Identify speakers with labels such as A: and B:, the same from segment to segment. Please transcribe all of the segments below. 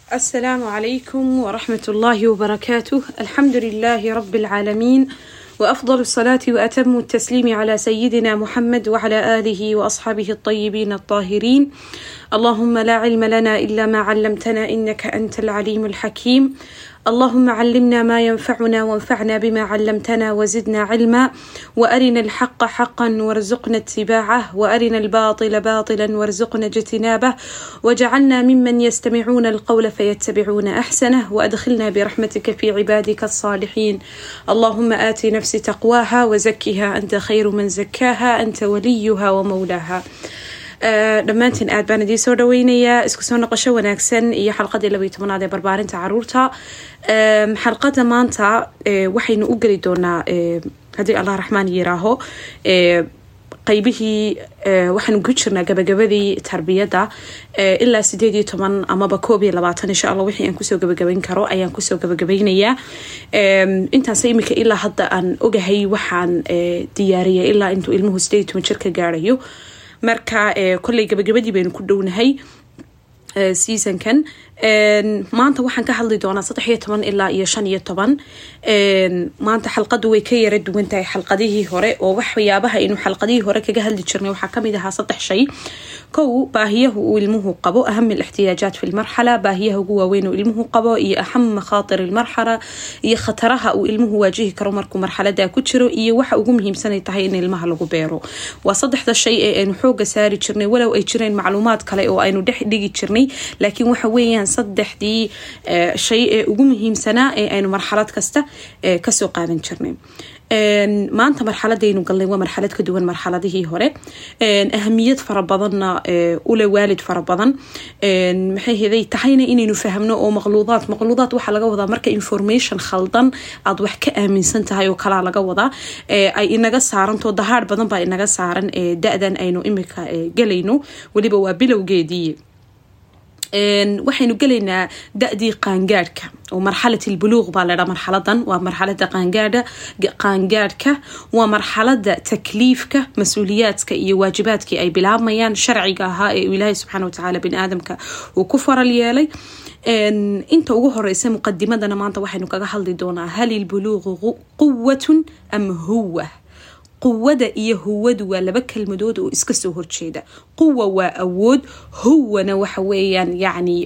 A: السلام عليكم ورحمة الله وبركاته الحمد لله رب العالمين وأفضل الصلاة وأتم التسليم على سيدنا محمد وعلى آله وأصحابه الطيبين الطاهرين اللهم لا علم لنا إلا ما علمتنا إنك أنت العليم الحكيم اللهم علمنا ما ينفعنا وانفعنا بما علمتنا وزدنا علما وارنا الحق حقا وارزقنا اتباعه وارنا الباطل باطلا وارزقنا اجتنابه وجعلنا ممن يستمعون القول فيتبعون احسنه وادخلنا برحمتك في عبادك الصالحين اللهم ات نفسي تقواها وزكها انت خير من زكاها انت وليها ومولاها dhammaantiin aad baan idiin soo dhaweynayaa isku soo noqosho wanaagsan iyo xalqadii labaiyo tobanaad ee barbaarinta caruurta xalqada maanta waxaynu u geli doonaa haddii allah raxmaan yiraaho qaybihii waxaanu ku jirnaa gabagabadii tarbiyadda ilaa sideed iyo toban amaba koob iyo labaatan insha allah wixii aan kusoo gabagabayn karo ayaan kusoo gabagabeynayaa intaas imika ilaa hadda aan ogahay waxaan diyaariyay ilaa intuu ilmuhu sideed iyo toban jir ka gaarayo marka kolley gabagabadii baynu ku dhownahay seasonkan maanta waxaan ka hadli doonaa saddex iyo toban ilaa iyo shan iyo toban maanta xalqadu way ka yara duwan tahay xalqadihii hore oo waxyaabaha aynu xalqadihii hore kaga hadli jirnay waxaa kamid ahaa saddex shay kow baahiyaha uu ilmuhu qabo aham alixtiyaajaat fi lmarxala baahiyaha ugu waaweyn uu ilmuhu qabo iyo aham makhaatir almarxala iyo khataraha uu ilmuhu waajihi karo markuu marxalada ku jiro iyo waxa ugu muhiimsanay tahay in ilmaha lagu beero waa saddexda shay ee aynu xooga saari jirnay walow ay jireen macluumaad kale oo aynu dhex dhigi jirnay laakiin waxa weeyaan saddexdii shay ee ugu muhiimsanaa ee aynu marxalad kasta kasoo qaadan jirnay maanta marxaladaynu galnay waa marxalad ka duwan marxaladihii hore ahamiyad fara badanna ule waalid fara badan maxay heday tahayna inaynu fahmno oo maqluudaad maqluudaad waxaa laga wadaa marka information khaldan aad wax ka aaminsan tahay oo kalaa laga wadaa ay inaga saaranto dahaar badan baa inaga saaran da-dan aynu imika galayno weliba waa bilowgeedii waxaynu gelaynaa da-dii qaangaadhka oo marxalat ilbuluuq baa ladhaa marxaladan waa marxalada qaangaadha qaangaadhka waa marxalada takliifka mas-uuliyaadka iyo waajibaadkii ay bilaabmayaan sharciga ahaa ee ilaahay subxaana watacaala bini aadamka uu ku faral yeelay inta ugu horeysa muqadimadana maanta waxaynu kaga hadli doonaa hal ilbuluuqu quwatun am huwa quwada iyo huwadu waa laba kelmadood oo iska soo horjeeda quwa waa awood huwana waxa weeyaan yani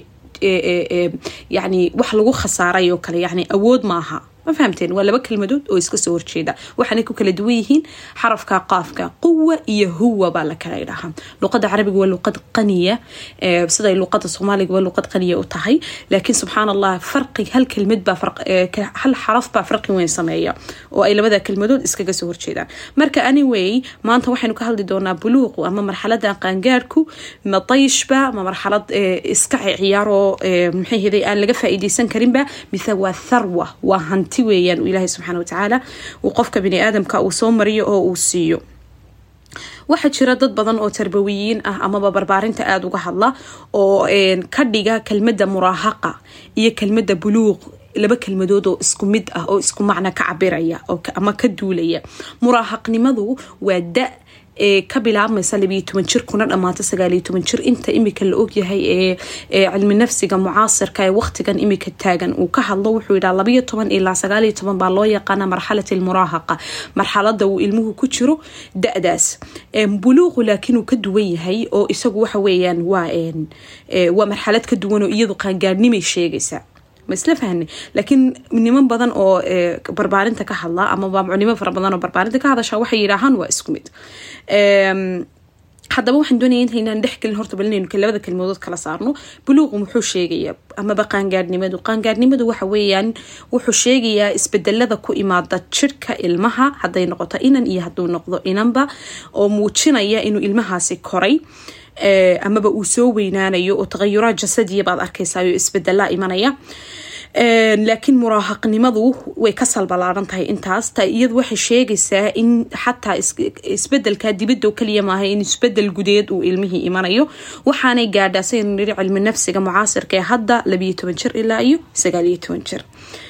A: yani wax lagu khasaaray oo kale yani awood maaha ma fahamteen waa laba kelmadood oo iska soo horjeeda waxaanay ku kala duwan yihiin xarafka qaafka quwa iyo huwa baa la kala idhahaa luqada carabiga waa luqad qaniya siday luqada soomaaliga waa luqad qaniya u tahay laakiin subxaan allah farqi hal kelmad baa hal xaraf baa farqi weyn sameeya oo ay labada kelmadood iskaga soo horjeedaan marka anyway maanta waxaynu ka hadli doonaa buluuqu ama marxalada qaangaarhku ma dayshba ma marxalad iska ciyaaroo maxay heday aan laga faa'iideysan karinba mise waa tharwa waa hanti weeyaan ilaahay subxaana watacaala uu qofka bini aadamka uu soo mariyo oo uu siiyo waxaa jira dad badan oo tarbawiyiin ah amaba barbaarinta aada uga hadla oo ka dhiga kelmada muraahaqa iyo kelmada buluuq laba kelmadood oo isku mid ah oo isku macna ka cabiraya ama ka duulaya muraahaqnimadu waa da ee ka bilaabmaysa labiyo toban jir kuna dhamaata sagaaliyo toban jir inta imika la ogyahay ee cilmi nafsiga mucaasirka ee waqtigan imika taagan uu ka hadlo wuxuu yidhaa labayo toban ilaa sagaaliyo toban baa loo yaqaana marxalat almuraahaqa marxalada uu ilmuhu ku jiro da-daas buluuqu laakiin uu ka duwan yahay oo isagu waxa weeyaan waa waa marxalad ka duwan oo iyadu qaangaadhnimay sheegaysaa ma isla fahne laakiin niman badan oo barbaarinta ka hadla amaba nimo fara badan oo barbaarinta ka hadasha waxay yidhaahaan waa isku mid haddaba waxaan doonaya intaynaan dhexgelin horta bal inaynu labada kelmadood kala saarno buluuqu muxuu sheegayaa amaba qaangaadhnimadu qaangaadhnimadu waxa weeyaan wuxuu sheegayaa isbedelada ku imaada jirhka ilmaha hadday noqoto inan iyo hadduu noqdo inanba oo muujinaya inuu ilmahaasi koray amaba uu soo weynaanayo oo taqayuraad jasadiya baad arkaysaa oo isbedelaa imanaya laakiin muraahaqnimadu way ka salbalaaran tahay intaas ta iyadu waxay sheegaysaa in xataa isbedelka dibadda kaliya maaha in isbedel gudeed uu ilmihii imanayo waxaanay gaadhaa saynu niri cilmi nafsiga mucaasirka ee hadda labiyo toban jir ilaa iyo sagaaliyo toban jir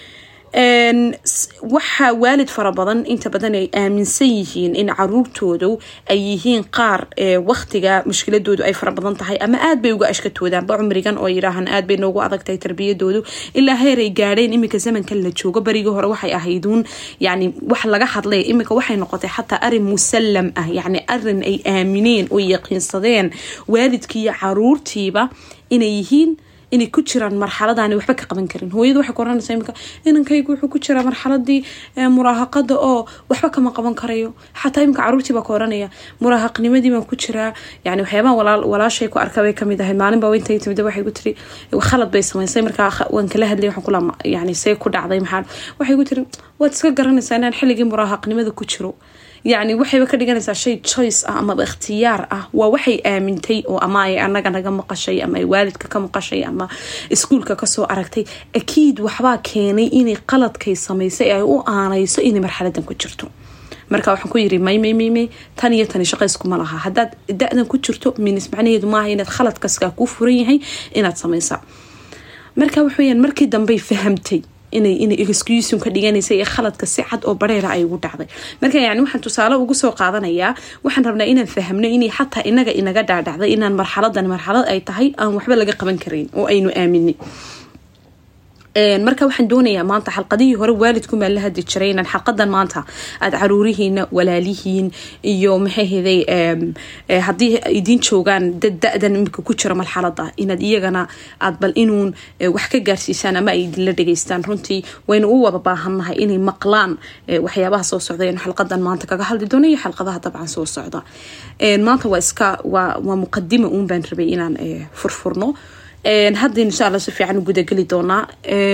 A: waxaa waalid fara badan inta badan ay aaminsan yihiin in caruurtoodu ay yihiin qaar waqtiga mushkiladoodu ay fara badan tahay ama aad bay uga ashkatoodaanba cumrigan oo yidhaahaan aad bay noogu adag tahay tarbiyadoodu ilaa heer ay gaadheen iminka zamankan la joogo barigii hore waxay ahayduun yani wax laga hadlay iminka waxay noqotay xataa arin musallam ah yani arin ay aamineen oo yaqiinsadeen waalidkii iyo caruurtiiba inay yihiin inay ku jiraan marxaladaani waxba ka qaban karin hooyada waxay ku oranaysaa imika inankaygu wuxuu ku jiraa marxaladii muraahaqada oo waxba kama qaban karayo xataa imika caruurtii baa ka oranaya muraahaqnimadii baan ku jiraa yani waxyaabaha walaashay ku arka bay kamid ahayd maalin baa intay timid waxay ku tiri khalad bay samaysay markaa waan kala hadlay waxaan kula yani see ku dhacday maxaa waxay ku tiri waad iska garanaysaa inaan xilligii muraahaqnimada ku jiro yacni waxayba ka dhiganaysaa shay choice ah amaba ikhtiyaar ah waa waxay aamintay oo ama ay anaga naga maqashay ama ay waalidka ka maqashay ama iskuulka kasoo aragtay akiid waxbaa keenay inay qaladkay samaysay ay u aanayso inay marxaladan ku jirto marka waxaan ku yiri may may may may tan iyo tani shaqayskuma laha haddaad da-dan ku jirto minis macnaheedu maaha inaad khaladkaskaa kuu furan yahay inaad samaysa marka waxaweyaan markii dambey fahamtay inay inay excusun ka dhiganaysa ee khaladka si cad oo bareera ay ugu dhacday marka yani waxaan tusaale ugu soo qaadanayaa waxaan rabnaa inaan fahmno inay xataa inaga inaga dhaadhacday inaan marxaladan marxalad ay tahay aan waxba laga qaban karayn oo aynu aaminin marka waxaan doonayaa maanta xalqadihii hore waalidkumaa la hadli jiray inaan xalqadan maanta aada caruurihiina walaalihiin iyo maxayhday haddii idiin joogaan dad da-dan imika ku jira marxalada inaad iyagana aad bal inuun wax ka gaarsiisaan ama ay idinla dhegeystaan runtii waynu u wada baahannahay inay maqlaan waxyaabaha soo socda inu xalqadan maanta kaga hadli doono iyo xalqadaha dabcan soo socda maanta waa iska waa muqadima uun baan rabay inaan furfurno hadda insha alla si fiican u gudageli doonaa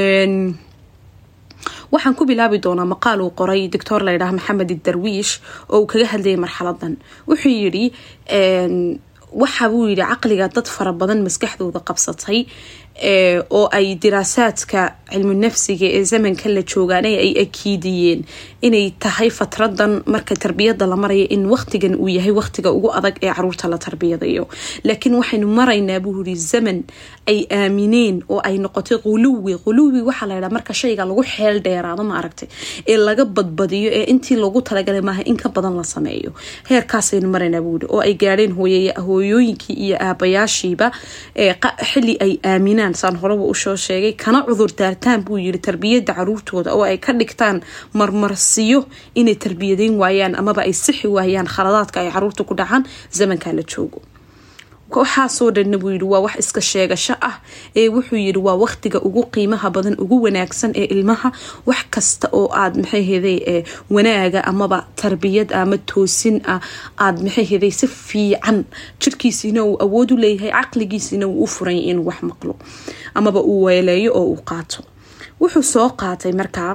A: waxaan ku bilaabi doonaa maqaal uu qoray doctor layidhaha maxamed darwiish oo uu kaga hadlayay marxaladan wuxuu yidhi waxa buu yidhi caqliga dad fara badan maskaxdooda qabsatay oo ay diraasaadka cilmu nafsiga ee zamanka la joogaana ay akiidiyeen inay tahay fatradan marka tarbiyada la maraya in waqtigan uu yahay waqtiga ugu adag ee caruurta la tarbiyadayo laakiin waxaynu maraynaa buu yiri zaman ay aamineen oo ay noqotay quluwi quluwi waxaa laydhaa marka shayga lagu xeel dheeraado ma aragtay ee laga badbadiyo ee intii loogu talagalay maaha in ka badan la sameeyo heerkaasaynu maraynaa buu yiri oo ay gaadheen hooyooyinkii iyo aabayaashiiba xili ay aaminaan saan horeba usoo sheegay kana cudur daartaan buu yiri tarbiyada caruurtooda oo ay ka dhigtaan marmarsiyo inay tarbiyadeyn waayaan amaba ay sixi waayaan khaladaadka ay caruurta ku dhacaan zamankaa la joogo waxaasoo dhanna buu yidhi waa wax iska sheegasho ah ee wuxuu yidhi waa waqtiga ugu qiimaha badan ugu wanaagsan ee ilmaha wax kasta oo aad maxayheday wanaaga amaba tarbiyad ama toosin ah aad maxayheday si fiican jirkiisiina uu awood u leeyahay caqligiisina uu u furanya inuu wax maqlo amaba uu weeleeyo oo uu qaato wuxuu soo qaatay markaa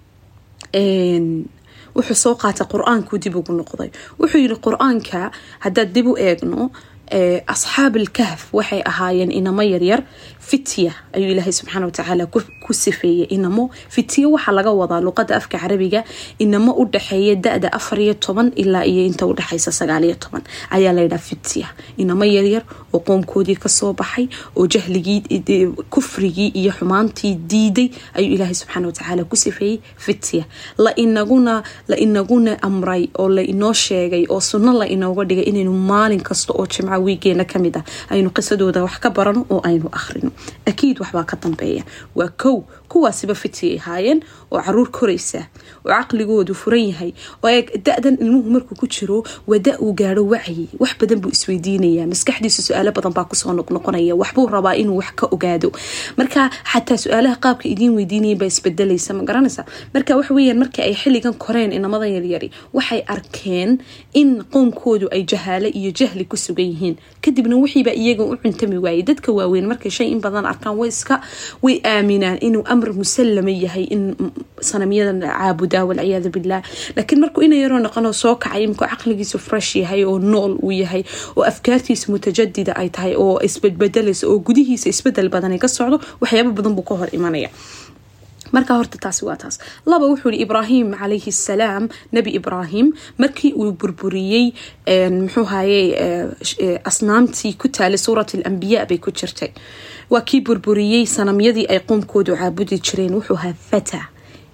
A: wuxuu soo qaatay qur-aankuu dib ugu noqday wuxuu yidhi qur-aanka haddaad dib u eegno asxaab alkahf waxay ahaayeen inamo yaryar fitya ayuu ilaahay subxaana watacaala ku sifeeyey inamo fitya waxaa laga wadaa luqada afka carabiga inamo u dhaxeeya da-da afariyo toban ilaa iyo inta udhexeysa sagaaliyo toban ayaa layidhaha fitya inamo yaryar oo qoomkoodii kasoo baxay oo jahligii kufrigii iyo xumaantii diiday ayuu ilaahay subxaana watacaala ku sifeeyey fitya la inaguna la inaguna amray oo la inoo sheegay oo sunno la inooga dhigay inaynu maalin kasta oo jimca wiigeena kamid ah aynu qisadooda wax ka barano oo aynu akhrino akiid waxbaa ka dambeeya waa kow kuwaasiba fitiyay ahaayeen oo caruur koraysa oo caqligoodu furan yahay oo da-dan ilmuhu markuu ku jiro waa da uu gaaro wacyi wax badan buu isweydiinaya maskaxdiisa su-aalo badan baa kusoo noqnoqonaya waxbuu rabaa inuu wax ka ogaado marka xataa su-aalaha qaabka idiin weydiinaya baa isbedelaysa ma garanaysa marka waxaweyaan markii ay xilligan koreen inamada yaryari waxay arkeen in qoomkoodu ay jahaalo iyo jahli ku sugan yihiin kadibna wixiiba iyaga u cuntami waayay dadka waaweyn markay shay in badan arkaan way iska way aaminaan inuu amr musallama yahay in sanamyadan caabudaa walciyaadu bilah laakiin markuu ina yaroo noqonoo soo kacay imkuu caqligiisu fresh yahay oo nool uu yahay oo afkaartiisa mutajadida ay tahay oo isbedbedelaysa oo gudihiisa isbedel badan ka socdo waxyaaba badan buu ka hor imanaya marka horta taasi waa taas laba wuxuu yihi ibraahim calayhi salaam nebi ibraahim markii uu burburiyey muxuu haye asnaamtii ku taalay suurat alambiya bay ku jirtay waa kii burburiyey sanamyadii ay qoomkoodu caabudi jireen wuxuu ahaa fata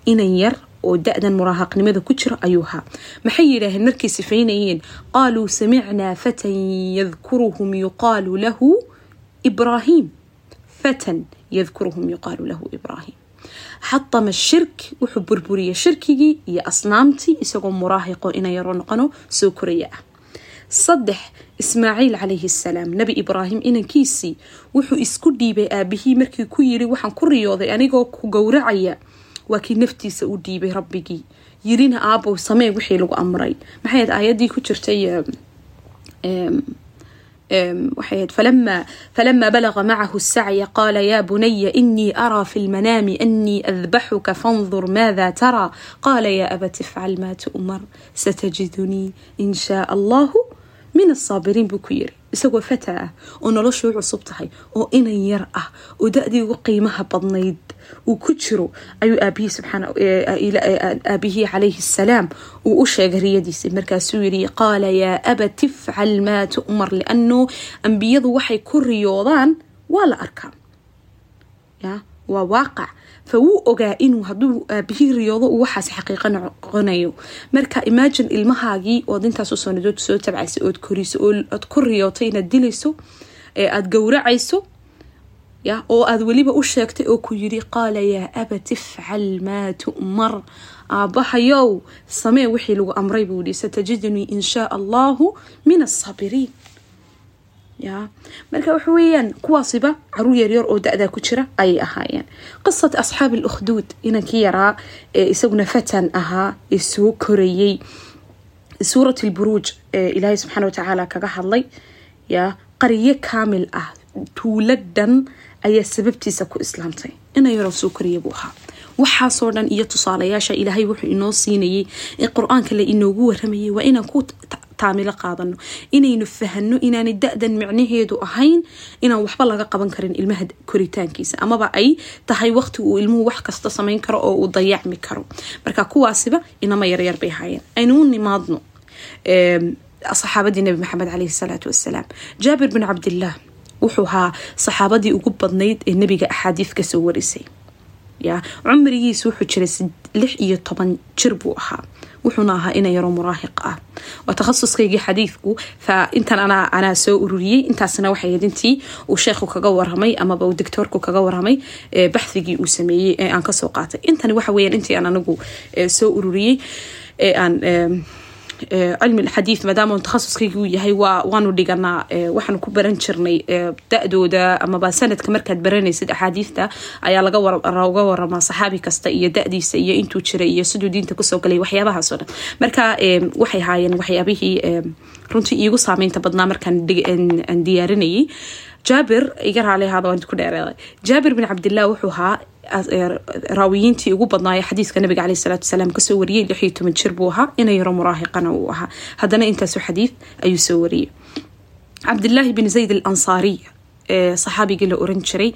A: inan yar oo da-dan muraahaqnimada ku jira ayuu ahaa maxay yidhaaheen markay sifaynayeen qaaluu samicnaa fatan yadkuruhum yuqaalu lahu ibraahim fatan yadkuruhum yuqaalu lahu ibraahim xatama shirk wuxuu burburiyey shirkigii iyo asnaamtii isagoo muraahiqo ina yaro noqono soo koraya ah saddex ismaaciil calayhi salaam nebi ibraahim inankiisii wuxuu isku dhiibay aabihii markii ku yiri waxaan ku riyooday anigoo ku gowracaya waa kii naftiisa u dhiibay rabbigii yirina aabow samee wixii lagu amray maxay ahayd aayadii ku jirtay waxay falama falama balaga macahu sacya qaala yaa bunaya inii araa fi lmanaami anii adbaxuka fandur maada taraa qaala yaa abati ifcal maa tu'mar satajidunii in shaa allahu min asaabiriin buu ku yiri isagoo fata ah oo noloshuu cusub tahay oo inan yar ah oo da-dii ugu qiimaha badnayd uu ku jiro ayuu aabihii subxaana aabihii calayhi salaam uu u sheegay riyadiisa markaasuu yiri qaala yaa abat ifcal maa tu'mar lianu ambiyadu waxay ku riyoodaan waa la arkaa ya waa waaqac fa wuu ogaa inuu hadduu aabihii riyoodo uu waxaas xaqiiqo noqonayo marka imagine ilmahaagii ood intaasoo sanadood soo tabcaysay ood koriso ood ku riyooto inaad dilayso ee aada gowracayso ya oo aada weliba u sheegtay oo ku yiri qaala yaa abat ifcal maa tu'mar aabbahayow samee wixii lagu amray buu yihi satajidunii in shaa allahu min asaabiriin ya marka waxa weeyaan kuwaasiba caruur yaryar oo da-daa ku jira ayay ahaayeen qisat asxaab alukhduud inankii yaraa ee isaguna fatan ahaa ee soo korayey suurat lburuuj ee ilaahay subxaana watacaala kaga hadlay ya qaryo kaamil ah tuulo dhan ayaa sababtiisa ku islaamtay ina yaroo soo koraya buu ahaa waxaasoo dhan iyo tusaalayaasha ilaahay wuxuu inoo siinayay ee qur-aanka la inoogu waramayay waa inaan ku taamilo qaadano inaynu fahano inaanay da-dan micnaheedu ahayn inaan waxba laga qaban karin ilmaha koritaankiisa amaba ay tahay waqti uu ilmuhu wax kasta samayn karo oo uu dayacmi karo marka kuwaasiba inama yaryar bay ahaayeen aynu u nimaadno saxaabadii nabi maxamed caleyhi salaatu wasalaam jaabir bin cabdillaah wuxuu ahaa saxaabadii ugu badnayd ee nebiga axaadiif kasoo warisay ya cumrigiisa wuxuu jiray lix iyo toban jir buu ahaa wuxuuna ahaa ina yaro muraahiq ah waa takhasuskaygii xadiidku fa intan anaa anaa soo ururiyey intaasna waxay ahayd intii uu sheekhu kaga waramay amaba uu doctoorku kaga waramay baxthigii uu sameeyey ee aan kasoo qaatay intani waxa weeyaan intii aan anigu soo ururiyey ee aan cilmi xadiid maadaama takhasuskaygu yahay waa waanu dhiganaa waxaanu ku baran jirnay da-dooda amaba sanadka markaad baranaysid axaadiidta ayaa laga waramaa saxaabi kasta iyo da-diisa iyo intuu jiray iyo siduu diinta kusoo galay waxyaabahaasoo dhan marka waxay haayeen waxyaabihii runtii iigu saameynta badnaa markaan diyaarinayay jaabir iga raali ahaada waan ku dheereeday jaabir bin cabdillah wuxuu ahaa raawiyiintii ugu badnaaya xadiiska nabiga caleyh salaatu wasalaam kasoo wariyey lix iyo toban jir buu ahaa ina yaro muraahiqana uu ahaa haddana intaasu xadiid ayuu soo wariyey cabdillaahi bin zayd al ansaariy saxaabigii la oran jiray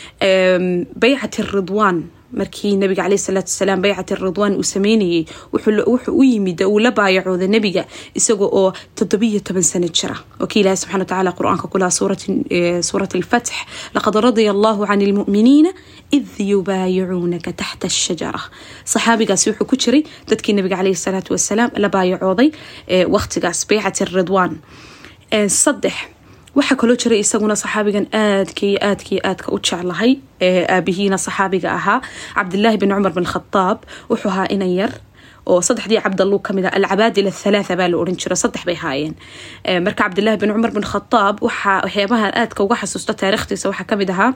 A: baycat ridwaan markii nabiga caleyh salaatu wasalaam baycat ridwaan uu sameynayay wuxuu u yimid uu la baayacooda nebiga isaga oo toddobiyo toban sano jira oo kii ilaahi subxana watacaala qur-aanka ku laha suurat alfatx laqad radia allahu can ilmu'miniina id yubaayicuunaka taxta ashajara saxaabigaasi wuxuu ku jiray dadkii nabiga caleyhi salaatu wasalaam la baayacooday waqtigaas baycat ridwaan saddex waxaa kaloo jiray isaguna saxaabigan aadka iyo aadka iyo aadka u jeclahay aabihiina saxaabiga ahaa cabdilaahi bin cumar bin khadaab wuxuu ahaa inan yar oo saddexdii cabdaluu kamid ah alcabaadil athalaatha baa la oran jiro saddex bay haayeen marka cabdilaahi bin cumar bin khadaab waxaa waxyaabaha aadka uga xasuusta taariikhtiisa waxaa kamid ahaa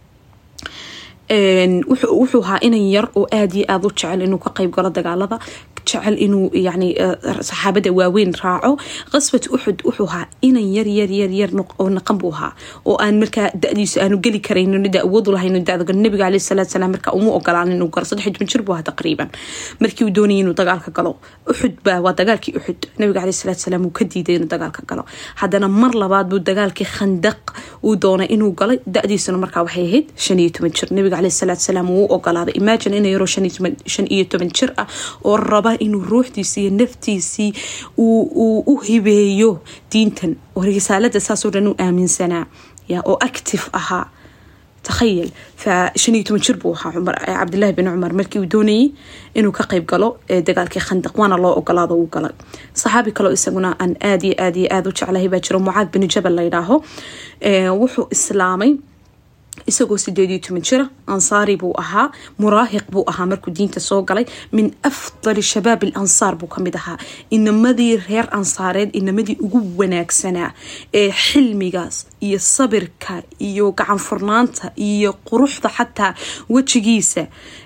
A: wuxuu ahaa inan yar oo aada iyo aada u jecel inuu ka qeyb galo dagaalada jecel inuu yani saxaabada waaweyn raaco qaswat uxud wuxuu ahaa inan yar yar yar yar oo naqan buu ahaa oo aan markaa da-diisu aanu geli karaynin da awood lahayn dada nabiga caleyhi salaatu salaam marka uma ogolaan inuu galo saddex toban jir buu ahaa taqriiban markii uu doonayay inuu dagaalka galo uxud baa waa dagaalkii uxud nabiga caleyhi salaatu salaam uu ka diiday inuu dagaalka galo haddana mar labaad buu dagaalkii khandaq uu doonay inuu galay da-diisuna markaa waxay ahayd shan iyo toban jir nabiga caleyhi salaatu salaam wuu ogolaaday imagine ina yaroo shan iyo toban jir ah oo raba inuu ruuxdiisii iyo naftiisii uu u hibeeyo diintan oo risaalada saasoo dhan u aaminsanaa ya oo active ahaa takhayal fa shan iyo toban jir buu ahaa cumar cabdilaahi bin cumar markii uu doonayay inuu ka qayb galo dagaalkii khandaq waana loo ogolaado uu galay saxaabi kaleo isaguna aan aad iyo aad iyo aada u jeclahay baa jiro mucaad bin jabal layidhaaho wuxuu islaamay isagoo sideed iyo toban jira ansaari buu ahaa muraahiq buu ahaa markuu diinta soo galay min afdali shabaab il ansaar buu kamid ahaa inamadii reer ansaareed inamadii ugu wanaagsanaa ee xilmigaas iyo sabirka iyo gacanfurnaanta iyo quruxda xataa wejigiisa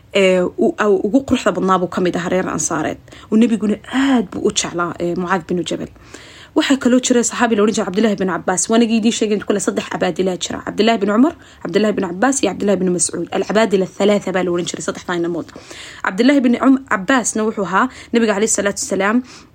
A: ugu quruxda badnaabuu kamid ahaa reer ansaareed nabiguna aada buu u jeclaa mucaad binu jabal waxaa kaloo jira saxaabi la ohan jira cabdillahi bin cabaas waanagii idiin sheegay kule saddex cabaadilaa jira cabdillahi bin cumar cabdillahi bin cabaas iyo cabdillahi bin mascuud alcabaadila thalaatha baa la ohan jiray saddexdaa inamood cabdillahi bin cabaasna wuxuu ahaa nabiga caleyhi salaatu wasalaam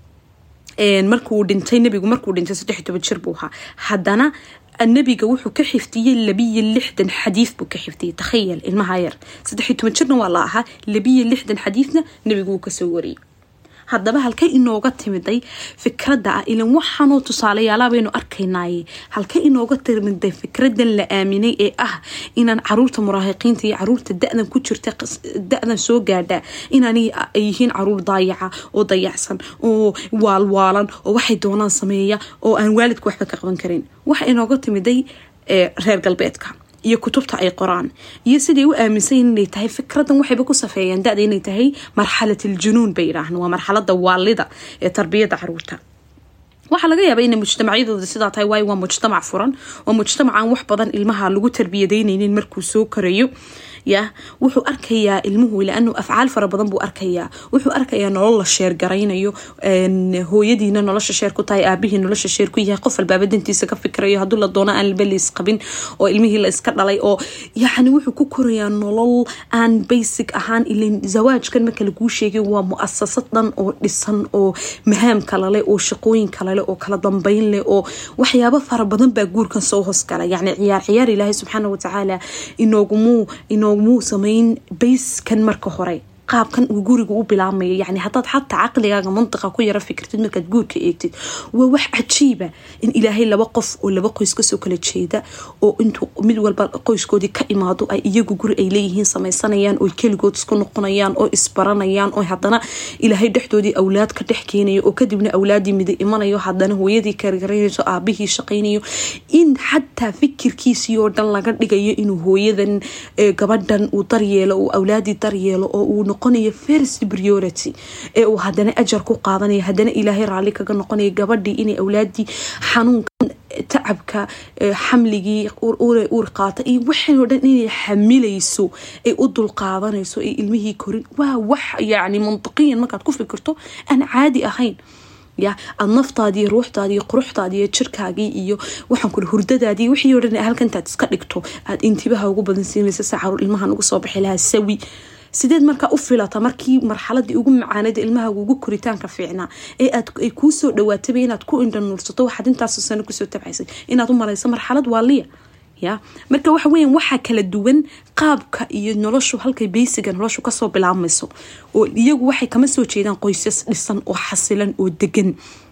A: markuu dhintay nabigu markuu dhintay saddex iyo toban jir buu ahaa haddana nabiga wuxuu ka xiftiyey labiyo lixdan xadiid buu ka xiftiyey takhayal ilmaha yar saddex iyo toban jirna waa la ahaa labiyo lixdan xadiidna nabigu wuu kasoo wariyey haddaba halkay inooga timiday fikradda ah ilan waxaanoo tusaalayaala baynu arkaynaaye halkay inooga timiday fikradan la aaminay ee ah inaan caruurta muraahiqiinta iyo caruurta da-dan ku jirta da-dan soo gaadha inaan ay yihiin caruur daayaca oo dayacsan oo waalwaalan oo waxay doonaan sameeya oo aan waalidka waxba ka qaban karin waxa inooga timiday reer galbeedka iyo kutubta ay qoraan iyo siday u aaminsan inay tahay fikradan waxayba ku safeeyeen dada inay tahay marxalat aljunuun bay yidhaahan waa marxalada waalida ee tarbiyada caruurta waxaa laga yaaba inay mujtamacyadooda sidaa tahay waayo waa mujtamac furan waa mujtamacaan wax badan ilmaha lagu tarbiyadaynaynin markuu soo korayo ya wuxuu arkayaa ilmuhu laanu afcaal fara badan buu arkayaa wuxuu arkayaa nolol la sheergaraynayo hooyadiina nolosha sheer ku tahay aabihii nolosha sheer ku yahay qof albaaba dantiisa ka fikrayo hadduu la doono aan laba lays qabin oo ilmihii la iska dhalay oo yacni wuxuu ku korayaa nolol aan basic ahaan ilin zawaajkan marka laguu sheegay waa mu-asasad dhan oo dhisan oo mahaam kala leh oo shaqooyin kala leh oo kala dambeyn leh oo waxyaabo fara badan baa guurkan soo hoosgala yacni ciyaar ciyaar ilaahay subxaana watacaala inoogumuu inoogumuu samayn bayskan marka hore qaabkan uu guriga u bilaabmayo yani hadaad xataa caqligaaga mantiqa ku yaro fikirtid markaad guurka eegtid waa wax cajiiba in ilaahay laba qof oo laba qoys kasoo kala jeeda oo intuu mid walba qoyskoodii ka imaado ay iyagu guri ay leeyihiin sameysanayaan oo keligood isku noqonayaan oo isbaranayaan oo hadana ilaahay dhexdoodii awlaad ka dhex keenayo oo kadibna awlaadii mida imanayo hadana hooyadii kargaranayso aabihii shaqaynayo in xataa fikirkiisii oo dhan laga dhigayo inuu hooyadan gabadhan uu daryeelo uu awlaadii daryeelo oo uu noqonayo first priority ee uu hadana ajar ku qaadanayo hadana ilaahay raalli kaga noqonayo gabadhii inay awlaadii xanuunkan tacabka xamligii uur qaata iyo waxaanoo dhan inay xamilayso ay u dulqaadanayso ay ilmihii korin waa wax yacni mantiqiyan markaad ku fikirto aan caadi ahayn ya aad naftaadiiyo ruuxdaadiiyo quruxdaadiiyo jirkaagii iyo waxaan kuri hurdadaadii wixii o dhan halkantaad iska dhigto aad intibaha ugu badan siinaysa si caruur ilmahan ugu soo bixi lahaa sawi sideed markaa u filata markii marxaladii ugu macaanada ilmahaaga ugu koritaanka fiicnaa ee ay kuu soo dhawaataba inaad ku indhanuursato waxaad intaas sano kusoo tabcaysay inaad u malayso marxalad waaliya ya marka waxa weya waxaa kala duwan qaabka iyo noloshu halkay beysiga noloshu kasoo bilaabmayso oo iyagu waxay kama soo jeedaan qoysas dhisan oo xasilan oo degan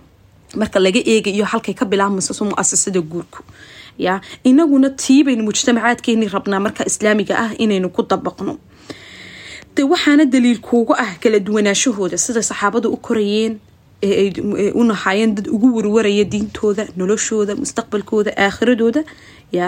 A: marka laga eegayo halkay ka bilaabmayso so mu-asasada guurku ya inaguna tiibaynu mujtamacaadkeeni rabnaa marka islaamiga ah inaynu ku dabaqno de waxaana daliilkuugu ah kala duwanaashahooda sida saxaabada u korayeen ee u nahaayeen dad ugu warwaraya diintooda noloshooda mustaqbalkooda aakhiradooda ya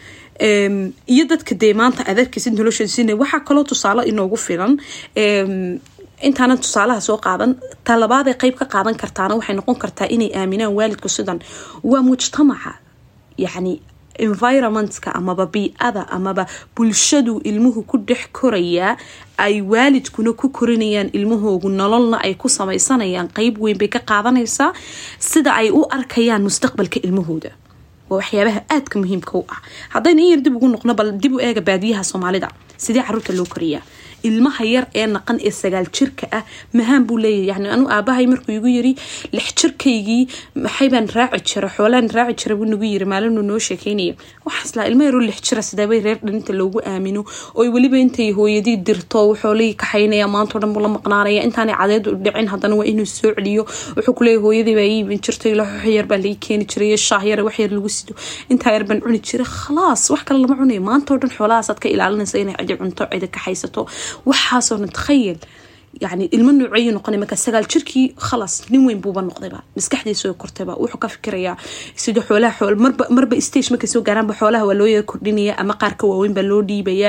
A: iyo dadka dee maanta aad arkaysid noloshooda sina waxaa kaloo tusaale inoogu filan intaanan tusaalaha soo qaadan talabaad ay qeyb ka qaadan kartaana waxay noqon kartaa inay aaminaan waalidku sidan waa mujtamaca yacni environmentka amaba bii-ada amaba bulshadu ilmuhu ku dhex korayaa ay waalidkuna ku korinayaan ilmahoogu nololna ay ku sameysanayaan qeyb weyn bay ka qaadanaysaa sida ay u arkayaan mustaqbalka ilmahooda waa waxyaabaha aadka muhiimka u ah haddayna in yar dib ugu noqno bal dib u eega baadiyaha soomaalida sidee caruurta loo koriyaa ilmaha yar ee naqan ee sagaal jirka ah mahaan buu leeyahay yani anu aabahay markuu igu yiri lix jirkaygii maxaybaan raaci jira xoolaan raaci jira buu nagu yiri maalinuu noo sheekeynaya waxaaslaa ilma yaroo lix jira sidaabay reer dhaninta loogu aamino oo weliba intay hooyadii dirto xoolihii kaxaynaya maantao dhan buu la maqnaanaya intaanay cadeedu dhicin haddana waa inuu soo celiyo wuxuu kuleeyahy hooyadii baa ii iibin jirtay laxoox yar baa lai keeni jiray shaah yar wax yar lagu sido intaa yar baan cuni jiray khalaas wax kale lama cunayo maantao dhan xoolahaasaad ka ilaalinaysa inay cidi cunto cidi kaxaysato waxaasoo dhan takhayal yani ilmo nooceeyu noqona marka sagaal jirkii khalas nin weyn buuba noqdayba maskaxdiisa kortayba wuxuu ka fikirayaa sida xoolaha marba marba stage markay soo gaaraanba xoolaha waa loo yara kordhinaya ama qaarka waaweyn baa loo dhiibayaa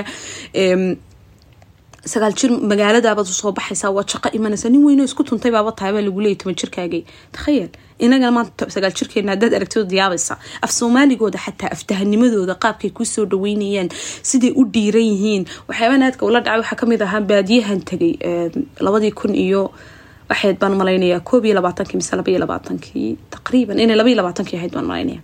A: sagaal jir magaaladaabad soo baxaysaa waa shaqo imanaysa nin weynoo isku tuntay baaba tahay baa lagu leeyay toban jirkaagay takhayal inagana maanta sagaal jirkeena haddaad aragtid yaabaysa af soomaaligooda xataa aftahanimadooda qaabkay kusoo dhaweynayaan siday u dhiiran yihiin waxyaabaan aadka ula dhacay waxaa kamid ahaa baadiyahan tegay labadii kun iyo waxayd baan malaynayaa koob iyo labaatankii mise laba iyo labaatankii taqriiban inay laba iyo labaatankii ahayd baan malaynaya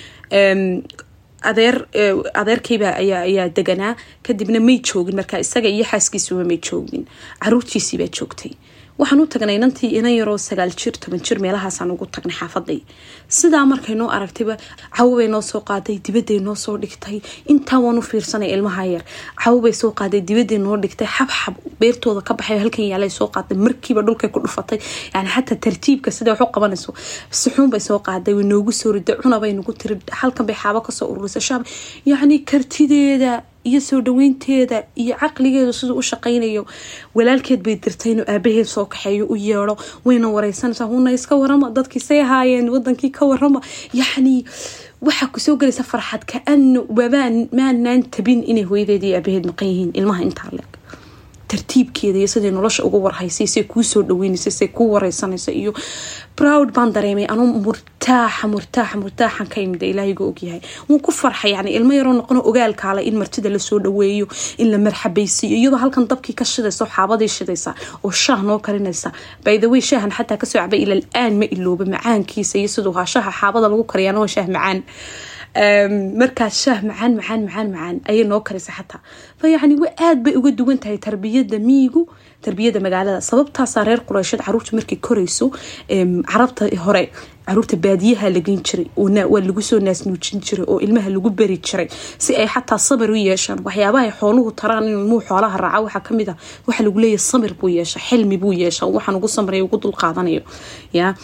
A: adeer adeerkayba ayaa ayaa deganaa kadibna may joogin markaa isaga iyo xaaskiisuba may joogin caruurtiisiibaa joogtay waxaan u tagnay inantii inan yaroo sagaal jir toban jir meelahaasaan ugu tagnay xaafaday sidaa markay noo aragtayba cawobay noo soo qaaday dibaday noo soo dhigtay intaa waan u fiirsanay ilmaha yar cawobay soo qaaday dibaday noo dhigtay xabxab beertooda ka baxay halkan yaalay soo qaaday markiiba dhulkay ku dhufatay yani xataa tartiibka sida wax u qabanayso suxuunbay soo qaaday way noogu soo riday cunabay nagu tiri halkan bay xaabo kasoo ururisay shaab yacni kartideeda iyo soo dhaweynteeda iyo caqligeedu siduu u shaqaynayo walaalkeed bay dirtay inuu aabaheed soo kaxeeyo u yeedho wayna wareysanaysaa huna iska warama dadkiisay ahaayeen wadankii ka warama yacni waxaa kusoo gelaysa farxad kaano wabaan maanaan tabin inay hooyadeed iyo aabaheed maqan yihiin ilmaha intaa leeg tartiibkeeda iyo siday nolosha uga warhaysay say kuu soo dhaweynaysa say kuu wareysanaysa iyo proud baan dareemay anuu murtaaxa murtaaxa murtaaxan ka imida ilaahayga ogyahay wuu ku farxay yani ilmo yaroo noqono ogaalkaale in martida lasoo dhaweeyo in la marxabaysiiyo iyadoo halkan dabkii ka shidaysa xaabadii shidaysa oo shaah noo karinaysa by the way shaahan xataa kasoo cabay ila aan ma ilooba macaankiisa iyo siduu haa shaha xaabada lagu kariyaana waa shaah macaan markaas shaah macaan macaan macaan macaan ayay noo karisa xataa fa yacni wa aada bay uga duwan tahay tarbiyada miigu tarbiyada magaalada sababtaasaa reer qureysheed caruurta markay korayso carabta hore caruurta baadiyaha lageyn jiray waa lagu soo naasnuujin jiray oo ilmaha lagu beri jiray si ay xataa samir u yeeshaan waxyaabaha xooluhu taraan in ilmuhu xoolaha raaca waxaa kamid ah waxaa lagu leeyahay samir buu yeesha xilmi buu yeesha waxaan ugu samray ugu dulqaadanayo ya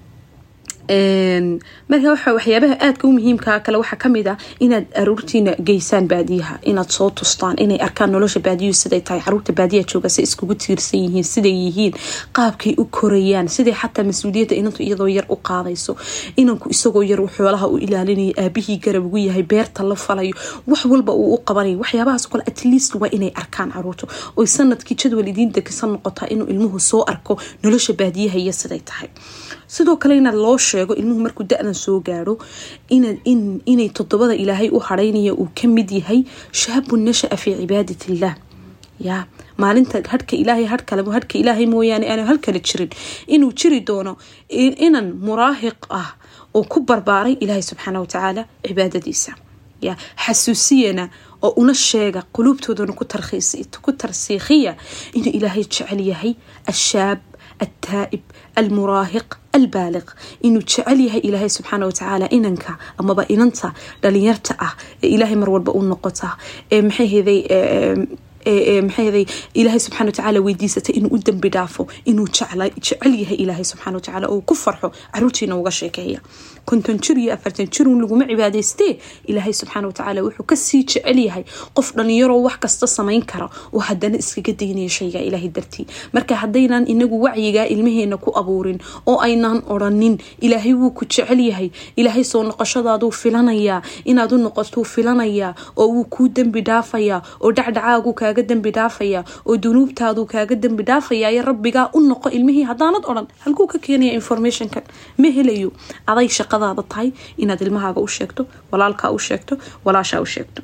A: marka waxa waxyaabaha aadka u muhiimka kale waxaa kamid ah inaad aruurtiina geysaan baadiyaha inaad soo tustaan inay arkaan nolosha baadiyuhu siday tahay caruurta baadiyaha jooga say iskugu tiirsan yihiin siday yihiin qaabkay u korayaan siday xataa mas-uuliyadda inantu iyadoo yar u qaadayso inanku isagoo yar xoolaha u ilaalinayo aabihii garab ugu yahay beerta la falayo wax walba uu u qabanayo waxyaabahaas kale at least waa inay arkaan caruurta oy sanadkii jadwal idiin degisan noqotaa inuu ilmuhu soo arko nolosha baadiyaha iyo siday tahay sidoo kale inaad loo sheego ilmuhu markuu da-dan soo gaaro inay todobada ilaahay u haraynaya uu kamid yahay shaabun nashaa fii cibaadat illah ya maalinta hadhka ilaahay hadhkale hadhka ilaahay mooyaane aanu halkale jirin inuu jiri doono inan muraahiq ah oo ku barbaaray ilaahay subxaana watacaala cibaadadiisa ya xasuusiyana oo una sheega quluubtoodana ku tarsiikhiya inuu ilaahay jecel yahay ashaab التائب المراهق البالغ inuu jecel yahay ilaahay subxaana watacaala inanka amaba inanta dhalinyarta ah ee ilaahay mar walba u noqota ee maxayheday maxayheday ilaahay subxana watacaala weydiisatay inuu u dembi dhaafo inuu jecel yahay ilaahay subxana watacaala oo ku farxo caruurtiina uga sheekeeya konton jir iyo afartan jirun laguma cibaadaystee ilaahay subxaana watacaala wuxuu kasii jecel yahay qof dhalinyaroo wax kasta samayn kara oo hadana iskaga daynaya shayga ilaahay dartii marka haddaynan inagu wacyigaa ilmaheena ku abuurin oo aynaan oranin ilaahay wuu ku jecel yahay ilaahay soo noqoshadaaduu filanayaa inaad u noqotuu filanayaa oo wuu kuu dembi dhaafayaa oo dhacdhacaagu kaaga dembi dhaafayaa oo dunuubtaaduu kaaga dembi dhaafayaa iyo rabbigaa u noqo ilmihii haddaanad odhan halkuu ka keenaya informationkan ma helayo aday shaqadaada tahay inaad ilmahaaga u sheegto walaalkaa u sheegto walaashaa u sheegto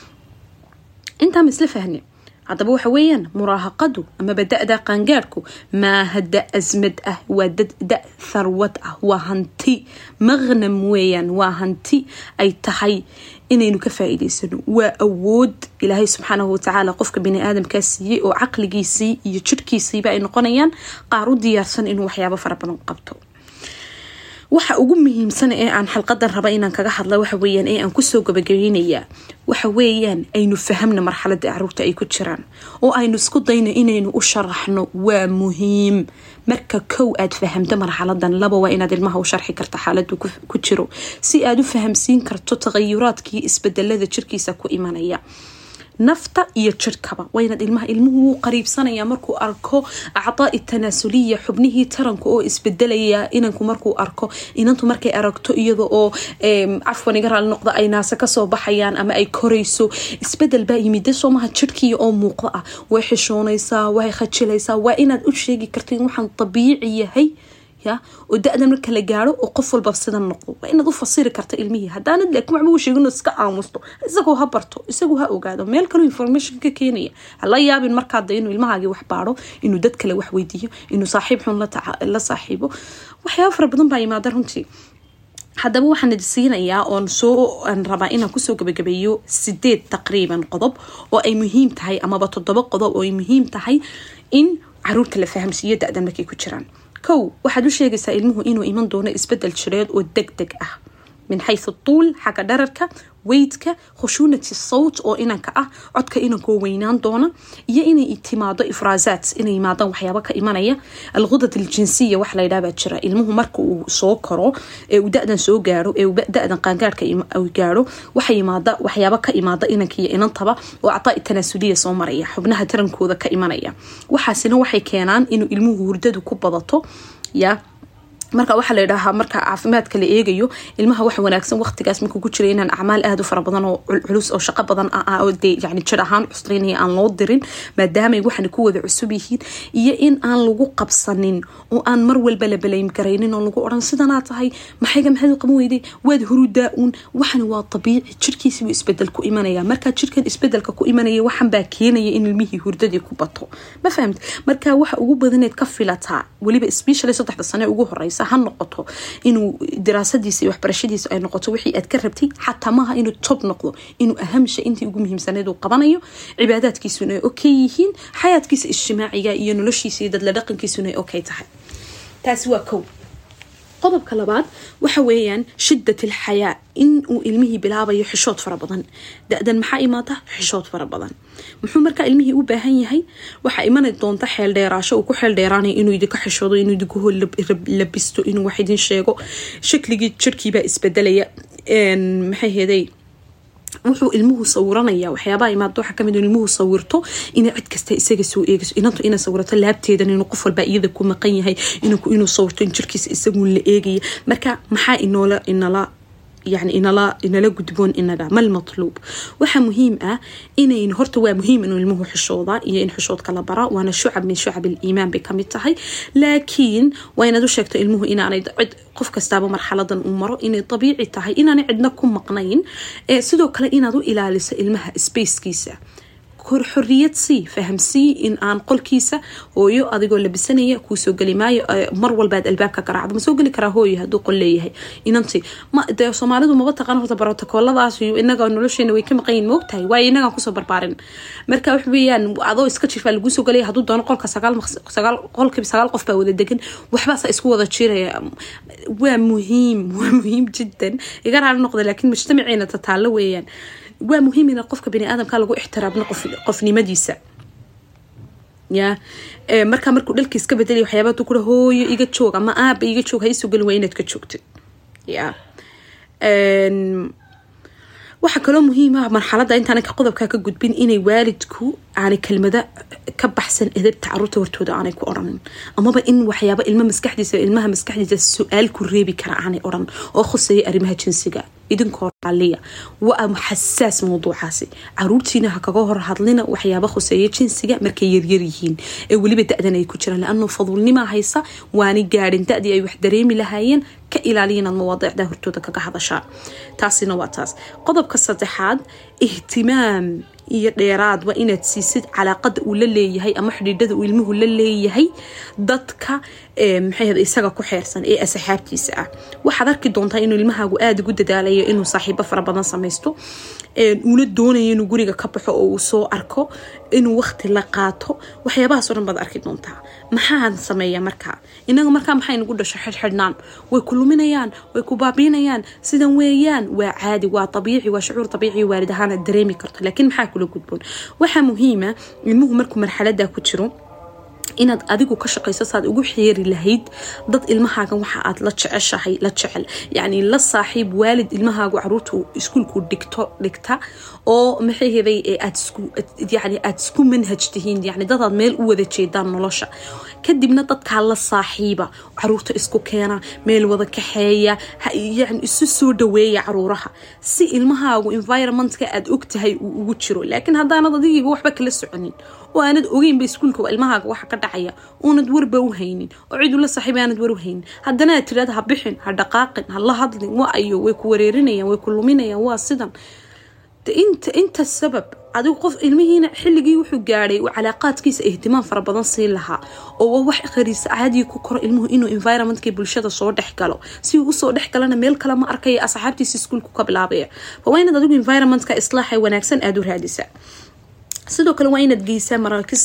A: intaa ma isla fahne haddaba waxa weeyaan muraahaqadu amaba da-da qaangaadhku maaha da asmad ah waa da tharwad ah waa hanti maqnam weeyaan waa hanti ay tahay inaynu ka faa-iideysano waa awood ilaahay subxaanahu watacaala qofka bani aadamkaa siiyey oo caqligiisii iyo jirhkiisiiba ay noqonayaan qaar u diyaarsan inuu waxyaabo fara badan qabto waxa ugu muhiimsan ee aan xalqadan raba inaan kaga hadla waxa weyaan ee aan kusoo gabagabaynayaa waxa weeyaan aynu fahamna marxalada caruurta ay ku jiraan oo aynu isku dayno inaynu u sharaxno waa muhiim marka kow aad fahamto marxaladan laba waa inaad ilmaha u sharxi karta xaaladu ku jiro si aad u fahamsiin karto taqayuraadkii isbedelada jirkiisa ku imanaya nafta iyo jirhkaba waa inaad ilmaha ilmuhu wuu qariibsanaya markuu arko acdaai tanaasuliya xubnihii taranka oo isbedelaya inanku markuu arko inantu markay aragto iyada oo cafwan iga raali noqda ay naase kasoo baxayaan ama ay korayso isbedel baa yimid de soomaha jirhkiiya oo muuqda ah way xishoonaysaa way khajilaysaa waa inaad u sheegi karta in waxaan dabiici yahay ya oo da-dan marka la gaaro oo qof walba sidan noqdo waa inaad u fasiri karta ilmihii haddaanad laakiin waxba u sheegin iska aamusto isagoo ha barto isagoo ha ogaado meel kaloo information ka keenaya hala yaabin markaada inuu ilmahaagii wax baaro inuu dad kale wax weydiiyo inuu saaxiib xun la saaxiibo waxyaaba fara badan baa yimaada runtii haddaba waxaan idi siinayaa oon soo aan rabaa inaan kusoo gabagabeeyo sideed taqriiban qodob oo ay muhiim tahay amaba toddoba qodob oo ay muhiim tahay in caruurta la fahamsiiyo da-dan markay ku jiraan kow waxaad u sheegaysaa ilmuhu inuu iman doono isbedel jireed oo deg deg ah min xaysu tuul xagga dhararka weydka khushuunati sawt oo inanka ah codka inankoo weynaan doona iyo inay timaado ifraasaat inay yimaadaan waxyaaba ka imanaya alkhudad aljinsiya wax laydhaha baa jira ilmuhu marka uu soo koro ee uu da-dan soo gaaro ee uu da-dan qaangaarhka gaaro waxa yimaada waxyaaba ka imaada inanka iyo inantaba oo acdaai tanaasuliya soo maraya xubnaha tarankooda ka imanaya waxaasina waxay keenaan inuu ilmuhu hurdadu ku badato ya marka waxaa ladhahaa marka caafimaadka la eegayo ilmaha waxa wanaagsan waqtigaas markuu ku jira inaan acmaal aada u fara badan oo culus oo shaqo badan oo dee yani jir ahaan cusraynaya aan loo dirin maadaamay waxana ku wada cusub yihiin iyo in aan lagu qabsanin oo aan mar walba la balaym garaynin oo lagu odhan sidanaa tahay maxayga maxaad u qaban weyday waad hurudaa uun waxani waa dabiici jirkiisibu isbedel ku imanaya markaa jirkan isbedelka ku imanaya waxan baa keenaya in ilmihii hurdadii ku bato ma fahamta marka waxa ugu badaneed ka filataa weliba specially saddexda sane ugu horeysa ha noqoto inuu diraasadiisa iyo waxbarashadiisa ay noqoto wixii aad ka rabtay xataa maaha inuu tob noqdo inuu ahamsha intii ugu muhiimsaneed uu qabanayo cibaadaadkiisuna ay okay yihiin xayaadkiisa ijtimaaciga iyo noloshiisa iyo dadla dhaqankiisuna ay okay tahay taasi waa kow qodobka labaad waxa weeyaan shidat alxayaa in uu ilmihii bilaabayo xishood fara badan da-dan maxaa imaata xishood fara badan muxuu markaa ilmihii u baahan yahay waxaa imana doonta xeel dheeraasho uu ku xeel dheeraanayo inuu idinka xishoodo inuu idinku labisto inuu wax idin sheego shakligii jirhkiibaa isbedelaya maxay heeday wuxuu ilmuhu sawiranaya waxyaabaha imaad waxaa kamid ilmuhu sawirto inay cid kasta isaga soo eegayso inantu inay sawirato laabteedan inuu qof walba iyada ku maqan yahay inanku inuu sawirto in jirkiisa isagun la eegaya marka maxaa inoola inala yani inala inala gudboon inaga mal matluub waxaa muhiim ah inayn horta waa muhiim inuu ilmuhu xishooda iyo in xishoodka la bara waana shucab min shucab aliimaan bay kamid tahay laakiin waa inaad u sheegto ilmuhu inaanay cid qof kastaaba marxaladan uu maro inay dabiici tahay inaanay cidna ku maqnayn sidoo kale inaad u ilaaliso ilmaha spacekiisa xoriyad sii fahamsii in aan qolkiisa hooyo adigoo labisanaya kuusoo geli maayo mar walbaad albaabka garaacdo ma soo geli karaa hooyo haduu qol leeyahay inanti de soomaalidu maba taqaan horta brotokooladaas inaga nolosheena way ka maqanyiin maogtahay waayo inagaan kusoo barbaarin marka wax weeyaan adoo iska jirfaa laguu soo gelaya hadduu doono qolka sagaal qolkiiba sagaal qof baa wada degan waxbaasa isku wada jiraya waa muhiim waa muhiim jiddan iga raali noqda laakiin mujtamaceena tataalo weeyaan waa muhiim in qofka baniaadamka lagu ixtiraamno qofnimadiisa ya markaa markuu dhalka iska bedelay waxyaaba ku hooyo iga joog ama aaba iga joog haisoo gelin waa inaad ka joogtid ya waxaa kaloo muhiim ah marxalada intaana qodobkaa ka gudbin inay waalidku aanay kelmado ka baxsan edabta caruurta hortooda aanay ku odhanin amaba in waxyaaba ilma maskaxdiisa ilmaha maskaxdiisa su-aal ku reebi kara aanay odhan oo khuseeya arrimaha jinsiga idinkoo raaliya waa xasaas mawduucaasi caruurtiina ha kaga hor hadlina waxyaaba khuseeya jinsiga markay yaryar yihiin ee weliba da-dan ay ku jiraan laanuu faduulnimaa haysa waanay gaadhin da-dii ay wax dareemi lahaayeen ka ilaaliya inaad mawaadiicda hortooda kaga hadashaan taasina waa taas qodobka saddexaad ihtimaam iyo dheeraadba inaad siisid calaaqada uu la leeyahay ama xidhiidhada uu ilmuhu la leeyahay dadka maxay isaga ku xeersan ee asxaabtiisa ah waxaad arki doontaa inuu ilmahaagu aada ugu dadaalayo inuu saaxiibo fara badan samaysto uuna doonayo inuu guriga ka baxo oo uu soo arko inuu waqti la qaato waxyaabahaasoo dhan baad arki doontaa maxaan sameeya markaa inaga markaa maxay nagu dhasho xidhxidhnaan way ku luminayaan way ku baabiinayaan sidan weeyaan waa caadi waa abiici waa shucuur abiici waalid ahaana dareemi karto laakiin maxaa kula gudboon waxaa muhiima ilmuhu markuu marxalada ku jiro inaad adigu ka shaqayso saad ugu xeeri lahayd dad ilmahaagan waxa aad la jeceshahay la jecel yacni la saaxiib waalid ilmahaagu caruurta iskuulku dhigto dhigta oo maxay heday aad isku yani aad isku manhaj tihiin yani dadaad meel u wada jeedaan nolosha kadibna dadkaa la saaxiiba caruurta isku keena meel wada kaxeeya yani isu soo dhaweeya caruuraha si ilmahaagu environmentka aad ogtahay uu ugu jiro laakiin haddaanad adigiiba waxba kala soconin oo aanad ogeynba iskuulka ilmahaaga waxa ka dhacaya oonad warba u haynin oo cid ula saaxiib aanad war u haynin haddana aad tiraada ha bixin ha dhaqaaqin ha la hadlin wa ayo way ku wareerinayaan way ku luminayaan waa sidan inta inta sabab adigu qof ilmihiina xilligii wuxuu gaadhay uu calaaqaadkiisa ihtimaam fara badan siin lahaa oo waa wax khariisa caadiga ku koro ilmuhu inuu environmentkii bulshada soo dhex galo si uu usoo dhex galana meel kale ma arkaya asxaabtiisa iskuulku ka bilaabaya waa inaad adigu environmentka islaaxa wanaagsan aada u raadisaa sidoo kale waa inaad geysaa maraakis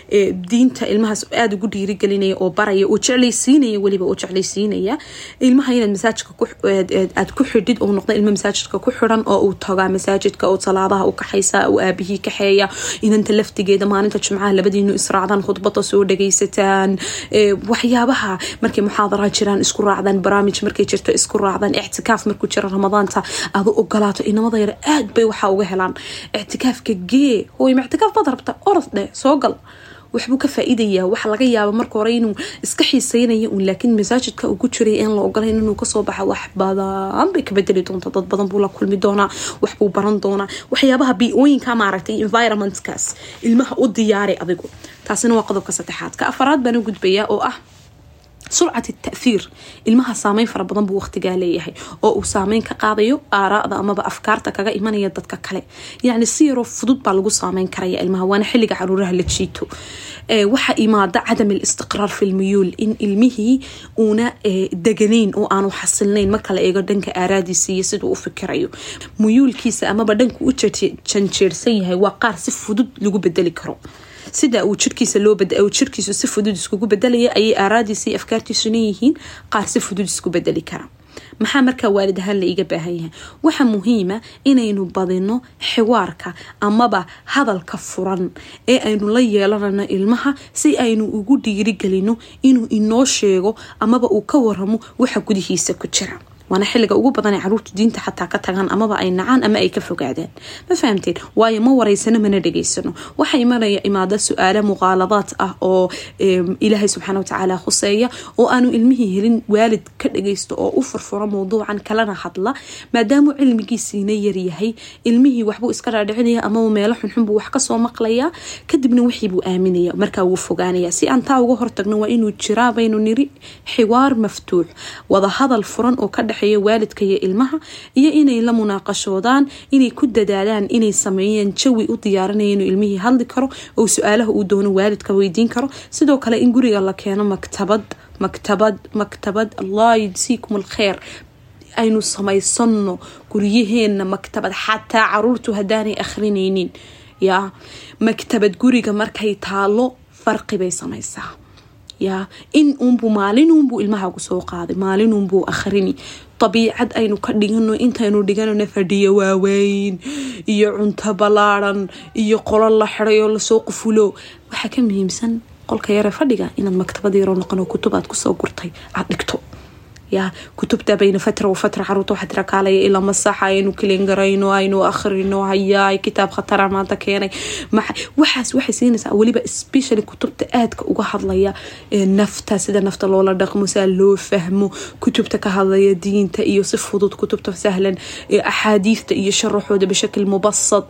A: diinta ilmahaas aada ugu dhiirigelinaya oo baraya oo jeclaysiinaya weliba oo jeclaysiinaya ilmaha inaad masaajidka aad ku xidhid oo noqda ilmo masaajidka ku xiran oo uu tagaa masaajidka oo salaadaha u kaxaysa oo aabihii kaxeeya inanta laftigeeda maalinta jimcaha labadiinu israacdaan khudbada soo dhagaysataan waxyaabaha markay muxaadara jiraan isku raacdaan barnaamij markay jirto isku raacdaan ictikaaf markuu jiro ramadaanta aad u ogolaato inamada yar aad bay waxaa uga helaan ictikaafka gee hooy ictikaaf baad rabta orod dheh soo gal waxbuu ka faa-iidayaa waxa laga yaaba marka hore inuu iska xiiseynaya un laakiin masaajidka ugu jiray aan la ogolayn inuu kasoo baxa wax badan bay ka bedeli doontaa dad badan buu la kulmi doonaa waxbuu baran doonaa waxyaabaha bi-ooyinka maaragtay environmentkaas ilmaha u diyaaray adigu taasina waa qodobka saddexaad ka afaraad baan u gudbayaa oo ah surcat taahiir ilmaha saameyn fara badan buu waqtigaa leeyahay oo uu saameyn ka qaadayo aaraada amaba afkaarta kaga imanaya dadka kale yacni si yaroo fudud baa lagu saameyn karaya ilmaha waana xilliga caruuraha la jiito waxa imaada cadam alistiqraar fi lmuyuul in ilmihii uuna deganayn oo aanu xasilnayn marka la eego dhanka aaraadiisa iyo siduu u fikirayo muyuulkiisa amaba dhanku u janjeersan yahay waa qaar si fudud lagu bedeli karo sida uu jirkiisa loo jirkiisu si fudud iskugu bedelaya ayay aaraadiisa iyo afkaartiisuna yihiin qaar si fudud isku bedeli kara maxaa markaa waalid ahaan la iga baahan yahay waxaa muhiima inaynu badino xiwaarka amaba hadalka furan ee aynu la yeelanano ilmaha si aynu ugu dhiirigelino inuu inoo sheego amaba uu ka waramo waxa gudihiisa ku jira waana xilliga ugu badan ee caruurtu diinta xataa ka tagaan amaba ay nacaan ama ay ka fogaadaan ma fahamteen waayo ma waraysano mana dhageysano waxaa imanaya imaada su-aalo muqaaladaad ah oo ilaahay subxaana watacaala khuseeya oo aanu ilmihii helin waalid ka dhageysto oo u furfuro mowduucan kalena hadla maadaamuu cilmigiisiina yaryahay ilmihii waxbuu iska dhaadhicinaya amaba meelo xunxunbuu wax kasoo maqlaya kadibna wixiibuu aaminaya markaa wuu fogaanaya si aan taa uga hortagno waa inuu jiraa baynu niri xiwaar maftuux wada hadal furan oo ka waalidka iyo ilmaha iyo inay la munaaqashoodaan inay ku dadaalaan inay sameeyeen jawi u diyaarinaya inuu ilmihii hadli karo oo su-aalaha uu doono waalidka weydiin karo sidoo kale in guriga la keeno maktabad maktabad maktabad allah yujsiikum alkheer aynu samaysano guryaheena maktabad xataa caruurtu haddaanay akhrinaynin yaa maktabad guriga markay taalo farqi bay samaysaa yaa in uunbuu maalinunbuu ilmahaagu soo qaaday maalinunbuu akhrini dabiicad aynu ka dhigano intaynu dhiganano fadhiyo waaweyn iyo cunto ballaaran iyo qolo la xiday oo lasoo qufulo waxaa ka muhiimsan qolka yare fadhiga inaad maktabad yaroo noqon kutub aad kusoo gurtay aad dhigto yaa kutubta bayna fatra wa fatra caruurta waxaa tira kaalaya ilaa masaxa aynu kilingarayno aynu akhrino hayaay kitaab khatara maanta keenay waxaas waxay siinaysaa weliba specially kutubta aadka uga hadlaya nafta sida nafta loola dhaqmo saa loo fahmo kutubta ka hadlaya diinta iyo si fudud kutubta sahlan axaadiista iyo sharaxooda bishakl mubasad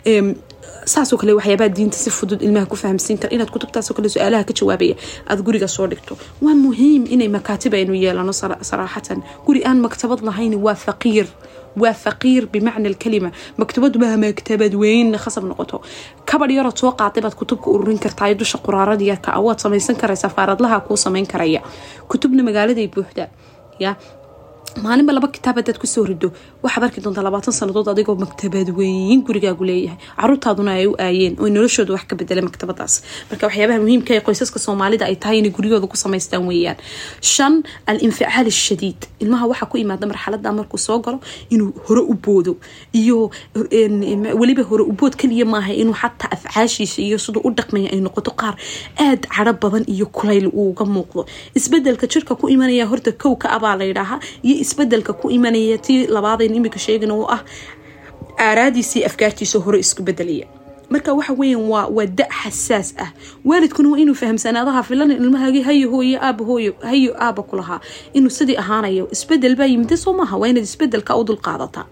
A: saasoo kale waxyaabaha diinta si fudud ilmaha ku fahamsiin kara inaad kutubtaasoo kale su-aalaha ka jawaabaya aada guriga soo dhigto waa muhiim inay makaatib aynu yeelano saraaxatan guri aan maktabad lahayn waa faqiir waa faqiir bimacna alkalima maktabadu maha maktabad weyn khasab noqoto kabadh yarood soo qaatay baad kutubka ururin kartaa dusha quraarada yarka ah waad samaysan karaysaa faaradlaha kuu samayn karaya kutubna magaaladay buuxda ya maalinba laba kitaab hadaad kusoo rido waxaad arki doontaa labaatan sanadood adigoo maktabad weyn gurigaagu leeyahay caruurtaaduna ay u aayeen oo noloshooda wax ka bedela maktabadaas marka waxyaabaha muhiimka ee qoysaska soomaalida ay tahay inay guryahooda ku samaystaan weeyaan shan al inficaal shadiid ilmaha waxaa ku imaada marxalada markuu soo galo inuu hore u boodo iyo weliba hore u bood kaliya maaha inuu xataa afcaashiisa iyo siduu u dhaqmaya ay noqoto qaar aad caro badan iyo kulayl uuga muuqdo isbedelka jirka ku imanaya horta kow ka abaa layidhaaha iyo isbedelka ku imanaya tii labaadayn imika sheegana oo ah aaraadiisii afkaartiisa hore isku bedelaya marka waxa weyan waa waa da xasaas ah waalidkuna waa inuu fahamsanaadaha filan ilmahaagii hayo hooyo aaba hooyo hayo aaba ku lahaa inuu sidii ahaanayo isbedel baa yimide soo maaha waa inaad isbedelka u dulqaadataa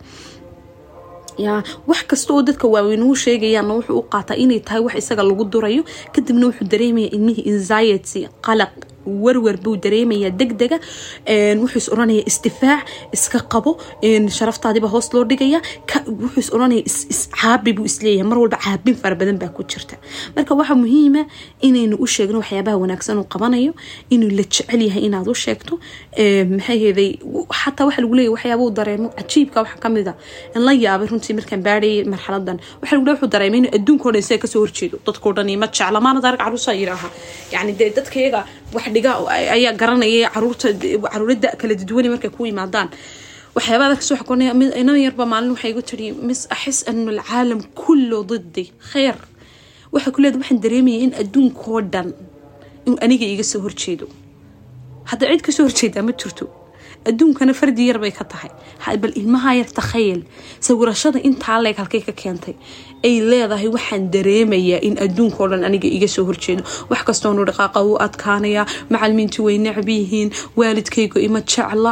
A: ya wax kasta oo dadka waaweyn uu sheegayaanna wuxuu u qaataa inay tahay wax isaga lagu durayo kadibna wuxuu dareemaya ilmihii anxiety qalaq warwar buu dareemayaa degdega wuxuu is oranaya isdifaac iska qabo sharaftaadiba hoos loo dhigaya wuxuu is oranaya iscaabi buu isleeyahay mar walba caabin fara badan baa ku jirta marka waxaa muhiima inaynu u sheegno waxyaabaha wanaagsan uu qabanayo inuu la jecel yahay inaad u sheegto maxayheeday xataa waxa lagu leeyahy waxyaaba uu dareemo cajiibka waxa kamid a in la yaabay runtii markaan baadhayay marxaladan waxa lagu leeyahy wuxuu dareemay inuu adduunka o dhan isaga kasoo horjeedo dadkao dhan ima jecla maana darag caruusa yidhaaha yani dee dadkayaga wax dhiga ayaa garanaya caruurta caruurada kala duduwanay markay ku yimaadaan waxyaabaa dadka soo xakonaya inama yarba maalin waxay igu tiri mis axis anu alcaalam kullo didi kheyr waxay ku leedahay waxaan dareemaya in adduunkoo dhan inuu aniga iga soo horjeedo hadda cid kasoo horjeedaa ma jirto adduunkana fardi yar bay ka tahay bal ilmaha yar takhayal sawirashada intaa leeg halkay ka keentay ay leedahay waxaan dareemayaa in adduunkao dhan aniga iga soo horjeedo wax kastoonu dhaqaaqa u adkaanayaa macalimiintu way necab yihiin waalidkaygu ima jecla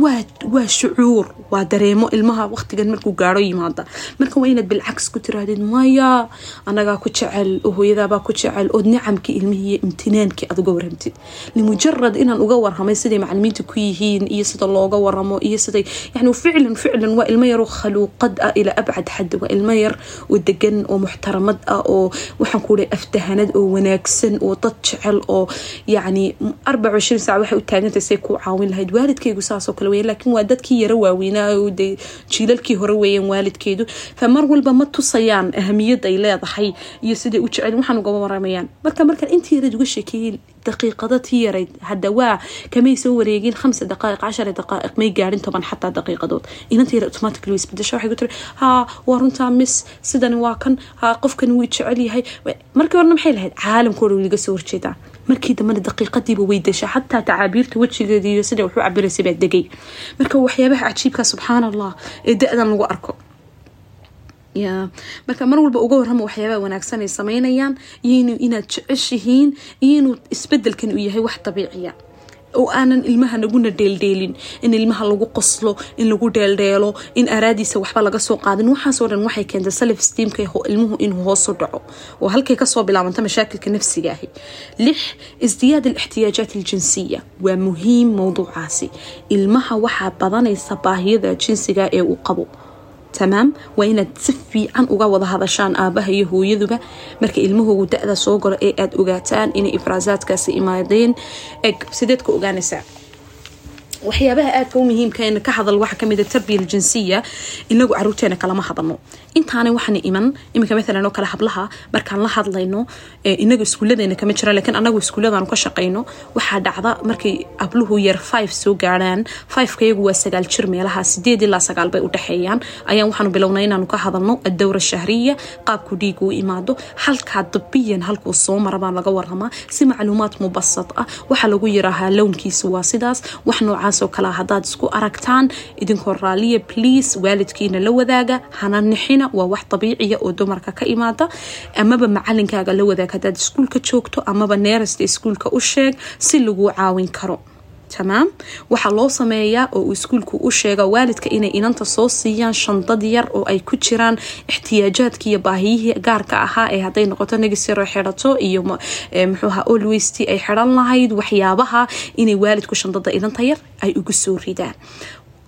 A: waa shucuur waa dareemo ilmaha waqtigan markuu gaaro yimaada marka waa inaad bilcaks ku tirahdid maya anagaa ku jecel oo hooyadaabaa ku jecel ood nicamkii ilmihii iyo imtinaankii aad uga waramtid limujarad inaan uga warramay siday macalimiinta ku yihiin iyo sida looga waramo iyo siday yani ficlan ficlan waa ilmo yaroo khaluuqad ah ilaa abcad xad waa ilmo yar oo degan oo muxtaramad ah oo waxaan ku dhahay aftahanad oo wanaagsan oo dad jecel oo yacni arbaca ishriin saac waxay u taagantay say ku caawin lahayd waalidkaygu saasoo kale weyan laakiin waa dadkii yaro waaweynaa oo dee jiilalkii hore weeyaan waalidkeedu fa mar walba ma tusayaan ahamiyad ay leedahay iyo siday u jecel waxaan uga waramayaan marka markaan intii yarayd uga sheekeeyey daqiiqada tii yarayd hadda waa kamay soo wareegin khamsa daqaaiq cashara daqaaiq may gaarin toban xataa daqiiqadood inanta yara automatically way isbedesha waxay ku tiri haa waa runtaa miss sidani waa kan haa qofkani wuu jecel yahay markii horena maxay lahayd caalamkoo dhan wiliga soo horjeedaa markii dambena daqiiqadiiba way desha xataa tacaabiirta wejigeeda iyo sida waxu cabiraysay baa degay marka waxyaabaha cajiibka subxaan allah ee da-dan lagu arko ya marka mar walba uga warrama waxyaabaha wanaagsan ay sameynayaan iyo inaad jeceshihiin iyo inuu isbedelkan uu yahay wax dabiiciya oo aanan ilmaha naguna dheeldheelin in ilmaha lagu qoslo in lagu dheeldheelo in araadiisa waxba laga soo qaadin waxaasoo dhan waxay keentay self steamka ilmuhu inuu hoosu dhaco oo halkay kasoo bilaabanta mashaakilka nafsiga ahi lix isdiyaad alixtiyaajaat aljinsiya waa muhiim mowduucaasi ilmaha waxaa badanaysa baahiyada jinsiga ee uu qabo tamaam waa inaad si fiican uga wada hadashaan aabaha iyo hooyaduba marka ilmahoogu da-da soo galo ee aada ogaataan inay ifraasaadkaasi imaadeen eg sideed ka ogaanaysaa waxyaabaha aadka u muhiimka ka hadal waxaa kamid tarbiya aljinsiya inagu caruurteena kalama hadalno intaana waxaana iman iminka maalan oo kale hablaha markaan la hadlayno inaga iskuuladeena kama jira laakiin anagu iskuuladanu ka shaqayno waxaa dhacda markay habluhu yar five soo gaaraan fiveka iyagu waa sagaal jir meelaha sideed ilaa sagaal bay u dhexeeyaan ayaan waxaanu bilownay inaanu ka hadalno adowra shahriya qaabku dhiiga u imaado halkaa dabiyan halkuu soo mara baan laga waramaa si macluumaad mubasad ah waxaa lagu yiraahaa lownkiisa waa sidaas wax noocaas oo kale hadaad isku aragtaan idinkoo raaliya please waalidkiina la wadaaga hana nixina waa wax dabiiciya oo dumarka ka imaada amaba macalinkaaga la wadaag hadaad iskuulka joogto amaba neerasta iskuulka u sheeg si laguu caawin karo tamaam waxaa loo sameeyaa oo uu iskuulku u sheega waalidka inay inanta soo siiyaan shandad yar oo ay ku jiraan ixtiyaajaadki iyo baahiyihii gaarka ahaa ee hadday noqoto negisiro xidhato iyo muxuuha olweysti ay xidhan lahayd waxyaabaha inay waalidku shandada inanta yar ay ugu soo ridaan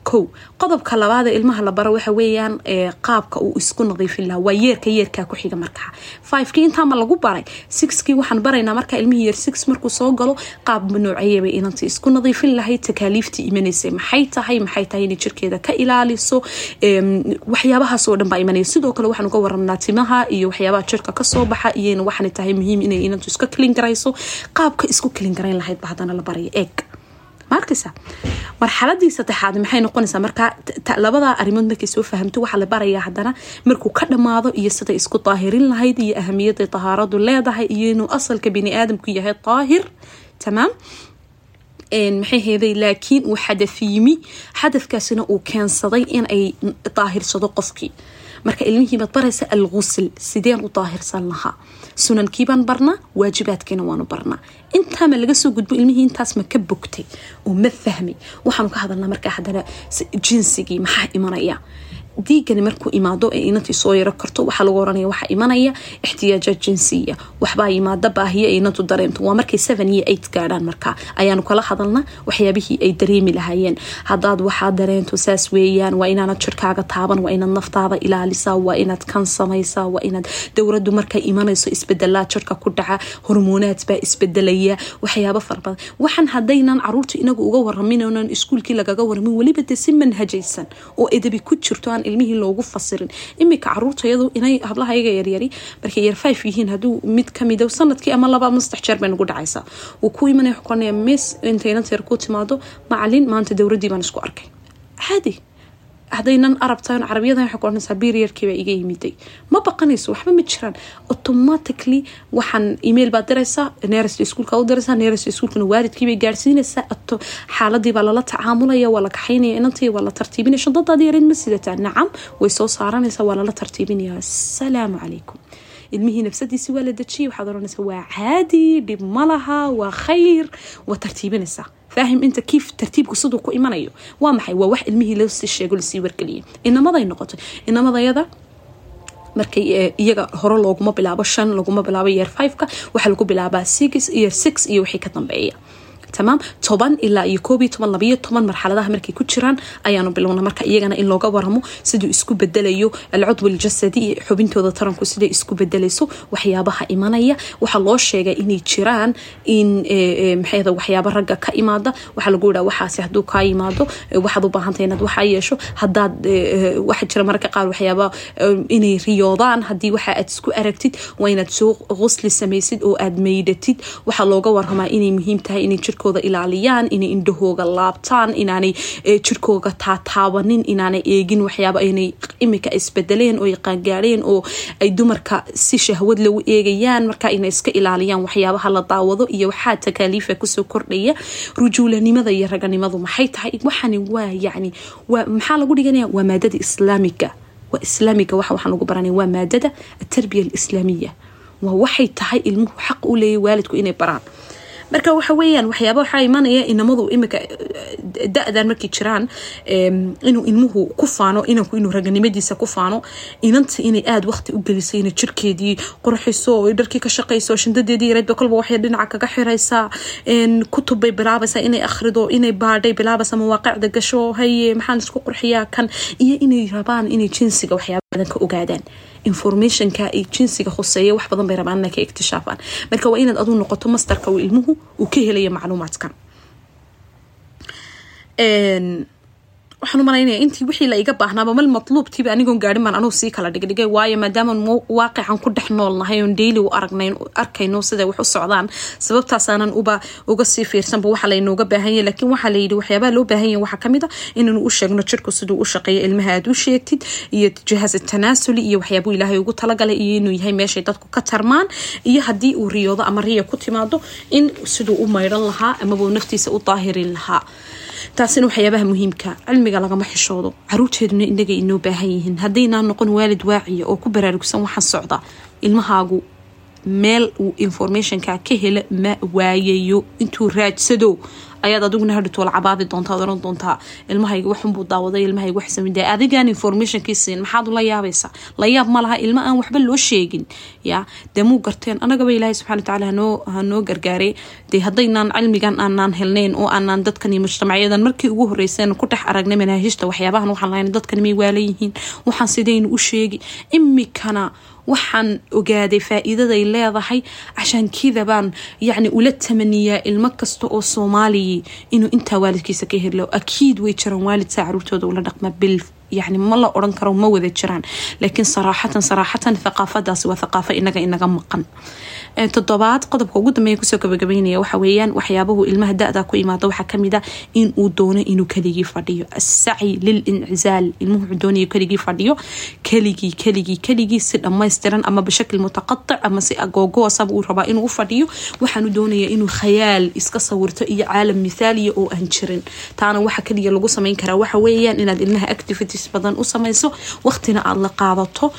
A: kow qodobka labaad ee ilmaha la baro waxa weeyaan qaabka uu isku nadiifin lahaa waa yeerka yeerkaa ku xiga markaa fivekii intaama lagu baray sixkii waxaan baraynaa markaa ilmihii yeer six markuu soo galo qaab nooceeyabay inanta isku nadiifin lahayd takaaliiftii imanaysay maxay tahay maxay tahay inay jirkeeda ka ilaaliso waxyaabahaas oo dhan baa imanaya sidoo kale waxaan uga waramnaa timaha iyo waxyaabaha jirka kasoo baxa iyona waxaana tahay muhiim inay inantu iska kilin garayso qaabka isku kilin garayn lahayd ba haddana la baraya eeg maarkaysa marxaladii saddexaad maxay noqonaysaa markaa labadaa arrimood markay soo fahamto waxaa la barayaa haddana markuu ka dhammaado iyo sida isku daahirin lahayd iyo ahamiyada tahaaradu leedahay iyo inuu asalka bini aadamku yahay daahir tamaam maxay heeday laakiin uu xadaf yimi xadafkaasina uu keensaday in ay daahirsado qofkii marka ilmihiibaad baraysa algusl sideen u daahirsan lahaa sunankiibaan barnaa waajibaadkiina waanu barnaa intaama laga soo gudbo ilmihii intaas ma ka bogtay oo ma fahmay waxaanu ka hadalnaa markaa haddana jinsigii maxaa imanaya diigani markuu imaado ee inantii soo yaro karto waxaa lagu oranaya waxaa imanaya ixtiyaaja jinsiya waxbaa imaada baahiyo inantu dareento waa markay seven iyo eight gaadhaan markaa ayaanu kala hadalnaa waxyaabihii ay dareemi lahaayeen hadaad waxaa dareento saas weeyaan waa inaanad jirkaaga taaban waa inaad naftaada ilaalisaa waa inaad kan samaysaa waa inaad dowradu markay imanayso isbedelaa jirka ku dhaca hormoonaad baa isbedelaya waxyaabo fara badan waxaan hadaynan caruurta inagu uga waramin onan iskuulkii lagaga waramin weliba de si manhajaysan oo edabi ku jirto aan ilmihii loogu fasirin imika caruurtayadu inay hablahayaga yaryari markay yar five yihiin haduu mid kamid sanadkii ama laba ama saddex jeer bay nagu dhacaysaa wuu ku imanaya xukonaya miss intay inanta yar ku timaado macalin maanta dowradii baan isku arkay caadi hadaynan arabtan carabiyadan waxay ku oranaysaa beriarkiibaa iga yimiday ma baqanayso waxba ma jiraan automatically waxaan email baad diraysaa neerasta iskuulka u diraysaa neerasta iskuulkana waalidkiibay gaarsiinaysaa xaaladii baa lala tacaamulaya waa la kaxaynaya inantii waa la tartiibinaya shadadaadi yareed ma sidataa nacam way soo saaranaysaa waa lala tartiibinaya asalaamu calaykum ilmihii nafsadiisi waa la dejiyay waxaad oranaysaa waa caadi dhib malaha waa khayr waa tartiibinaysaa faahim inta kiif tartiibku siduu ku imanayo waa maxay waa wax ilmihii loosii sheego lasii wargeliyay inamaday noqotay inamadayada markay iyaga hore looguma bilaabo shan laguma bilaabo yeer fiveka waxaa lagu bilaabaa six yeer six iyo wixii ka dambeeya tamaam toban ilaa iyo koob iyo toban labayo toban marxaladaha markay ku jiraan ayaanu bilowna marka iyagana in looga waramo siduu isku bedelayo alcudw aljasadi iyo xubintooda taranku siday isku bedelayso waxyaabaha imanaya waxaa loo sheegay inay jiraan in maxay waxyaaba ragga ka imaada waxaa lagu yihaa waxaasi haduu kaa yimaado waxaad u baahantay inaad waxaa yeesho hadaad waxa jira mararka qaar waxyaaba inay riyoodaan hadii waxa aad isku aragtid waa inaad soo qusli samaysid oo aad meydhatid waxaa looga waramaa inay muhiim tahay inay jirkooda ilaaliyaan inay indhahooga laabtaan inaanay jirkooga taataabanin inaanay eegin waxyaaba inay imika isbedeleen oo qaangaadheen oo ay dumarka si shahwad lagu eegayaan marka inay iska ilaaliyaan waxyaabaha la daawado iyo waxaa takaaliifa kusoo kordhaya rujuulanimada iyo raganimadu maxay tahay waxani waa yani maxaa lagu dhiganaya waa maadada islaamiga waa islaamiga waxa waxaan lagu baranaya waa maadada atarbiya alislaamiya waa waxay tahay ilmuhu xaq u leeyahy waalidku inay baraan marka waxa weyaan waxyaaba waxaa imanaya inamadu imika da-dan markay jiraan inuu ilmuhu ku faano inanku inuu raganimadiisa ku faano inanta inay aada waqti u geliso inay jirkeedii qurxiso dharkii ka shaqayso shandadeedii yareedba kolba waxay dhinaca kaga xiraysaa kutub bay bilaabaysaa inay akhrido inay baadhay bilaabaysaa mawaaqicda gasho haye maxaan isku qurxiyaa kan iyo inay rabaan inay jinsiga waxyaaba badan ka ogaadaan informationka ay jinsiga khuseeya wax badan bay rabaan inay ka iktishaafaan marka waa inaad aduu noqoto masterka uu ilmuhu uu ka helaya macluumaadkan waxaan u malaynaya intii wixii la iga baahnaaba mal matluubtiiba anigoon gaadhin baan anugu sii kala dhigdhigay waayo maadaama waaqican ku dhex nool nahay oon daily u aragnayn arkayno siday wax u socdaan sababtaasaanan uba uga sii fiirsanba waxa laynooga baahanya laakiin waxaa layidhi waxyaabaha loo baahanya waxaa kamid a inaynu u sheegno jirku siduu u shaqeeyo ilmaha aad u sheegtid iyo jihaas tanaasuli iyo waxyaabuu ilaahay ugu talagalay iyo inuu yahay meeshay dadku ka tarmaan iyo haddii uu riyoodo ama riya ku timaado in siduu u maydhan lahaa amabuu naftiisa u daahirin lahaa taasina waxyaabaha muhiimka cilmiga lagama xishoodo caruurteeduna inaga inoo baahan yihiin haddaynaa noqon waalid waaciya oo ku baraarugsan waxaan socda ilmahaagu meel uu informationka ka hela ma waayayo intuu raadsado ayaad adiguna hadhito la cabaadi doontaa ad oran doontaa ilmahayga waxunbuu daawaday ilmahayga wax samida adigaan informationkii siin maxaad ula yaabaysa la yaab ma laha ilmo aan waxba loo sheegin ya dee muu garteen anagaba ilaahay subxana watacaala hanoo hanoo gargaaray dee haddaynaan cilmigan aanaan helnayn oo aanaan dadkan iyo mujtamacyadan markii ugu horreyseen ku dhex aragnay manaahijta waxyaabahan waxaan lahayn dadkan may waalan yihiin waxaan sidaynu u sheegi imikana waxaan ogaaday faa-iidaday leedahay cashaan kida baan yacni ula tamaniyaa ilmo kasta oo soomaaliya inuu intaa waalidkiisa ka helo akiid way jiraan waalid saa caruurtooda ula dhaqma bil yani ma la oran karo ma wada jiraan laakiin saraaxatan saraaxatan thaqaafadaasi waa thaqaafo inaga inaga maqan toddobaad qodobka ugu dambeeya kusoo gabagabeynaya waxa weeyaan waxyaabahu ilmaha da-da ku imaada waxaa kamid a in uu doono inuu keligii fadhiyo assaci lil incizaal ilmuhu wuxuu doonayo keligii fadhiyo keligii keligii keligii si dhammaystiran ama bishakl mutaqatic ama si agoogoosaba uu rabaa inuu u fadhiyo waxaanu doonaya inuu khayaal iska sawirto iyo caalam mithaaliya oo aan jirin taana waxa keliya lagu sameyn karaa waxa weeyaan inaad ilmaha activities badan u samayso waqtina aada la qaadato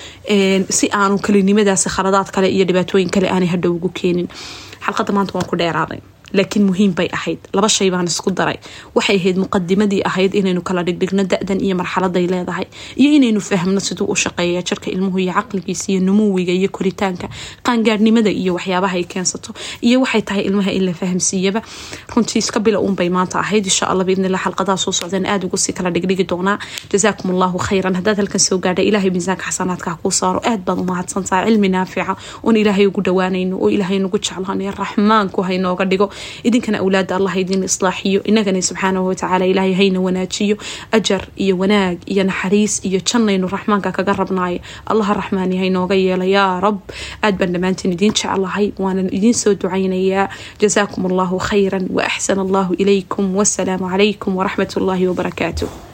A: si aanu kelinimadaasi khaladaad kale iyo dhibaatooyin kale aanay hadhow ugu keenin xalqadda maanta waan ku dheeraaday laakiin muhiim bay ahayd laba shay baan isku daray waxay ahayd muqadimadii ahayd inaynu kala dhigdhigno da-dan iyo marxaladay leedahay iyo inaynu fahmno siduu u shaqeeya jirka ilmuhu iyo caqligiisa iyo numuwiga iyo koritaanka qaangaadhnimada iyo waxyaabaha ay keensato iyo waxay tahay ilmaha in la fahamsiiyaba runtii iska bila uunbay maanta ahayd insha alla biidnillah xalqadaha soo socdeen aada ugu sii kala dhigdhigi doonaa jazaakum allahu khayran haddaad halkan soo gaadha ilaahay miisaanka xasanaadka kuu saaro aad baad umahadsantaha cilmi naafica oon ilaahay ugu dhawaanayno oo ilaahay nagu jeclaanay raxmaanku haynooga dhigo idinkana awlaada allah idin islaaxiyo inagana subxaanahu watacaala ilaahay hayna wanaajiyo ajar iyo wanaag iyo naxariis iyo jannaynu raxmaanka kaga rabnaayo allaha raxmaani haynooga yeela yaa rab aad baan dhammaantiin idiin jeclahay waanan idiin soo ducaynayaa jazaakum allahu khayran wa axsana allahu ilaykum wasalaamu calaykum waraxmat ullaahi wabarakaatuh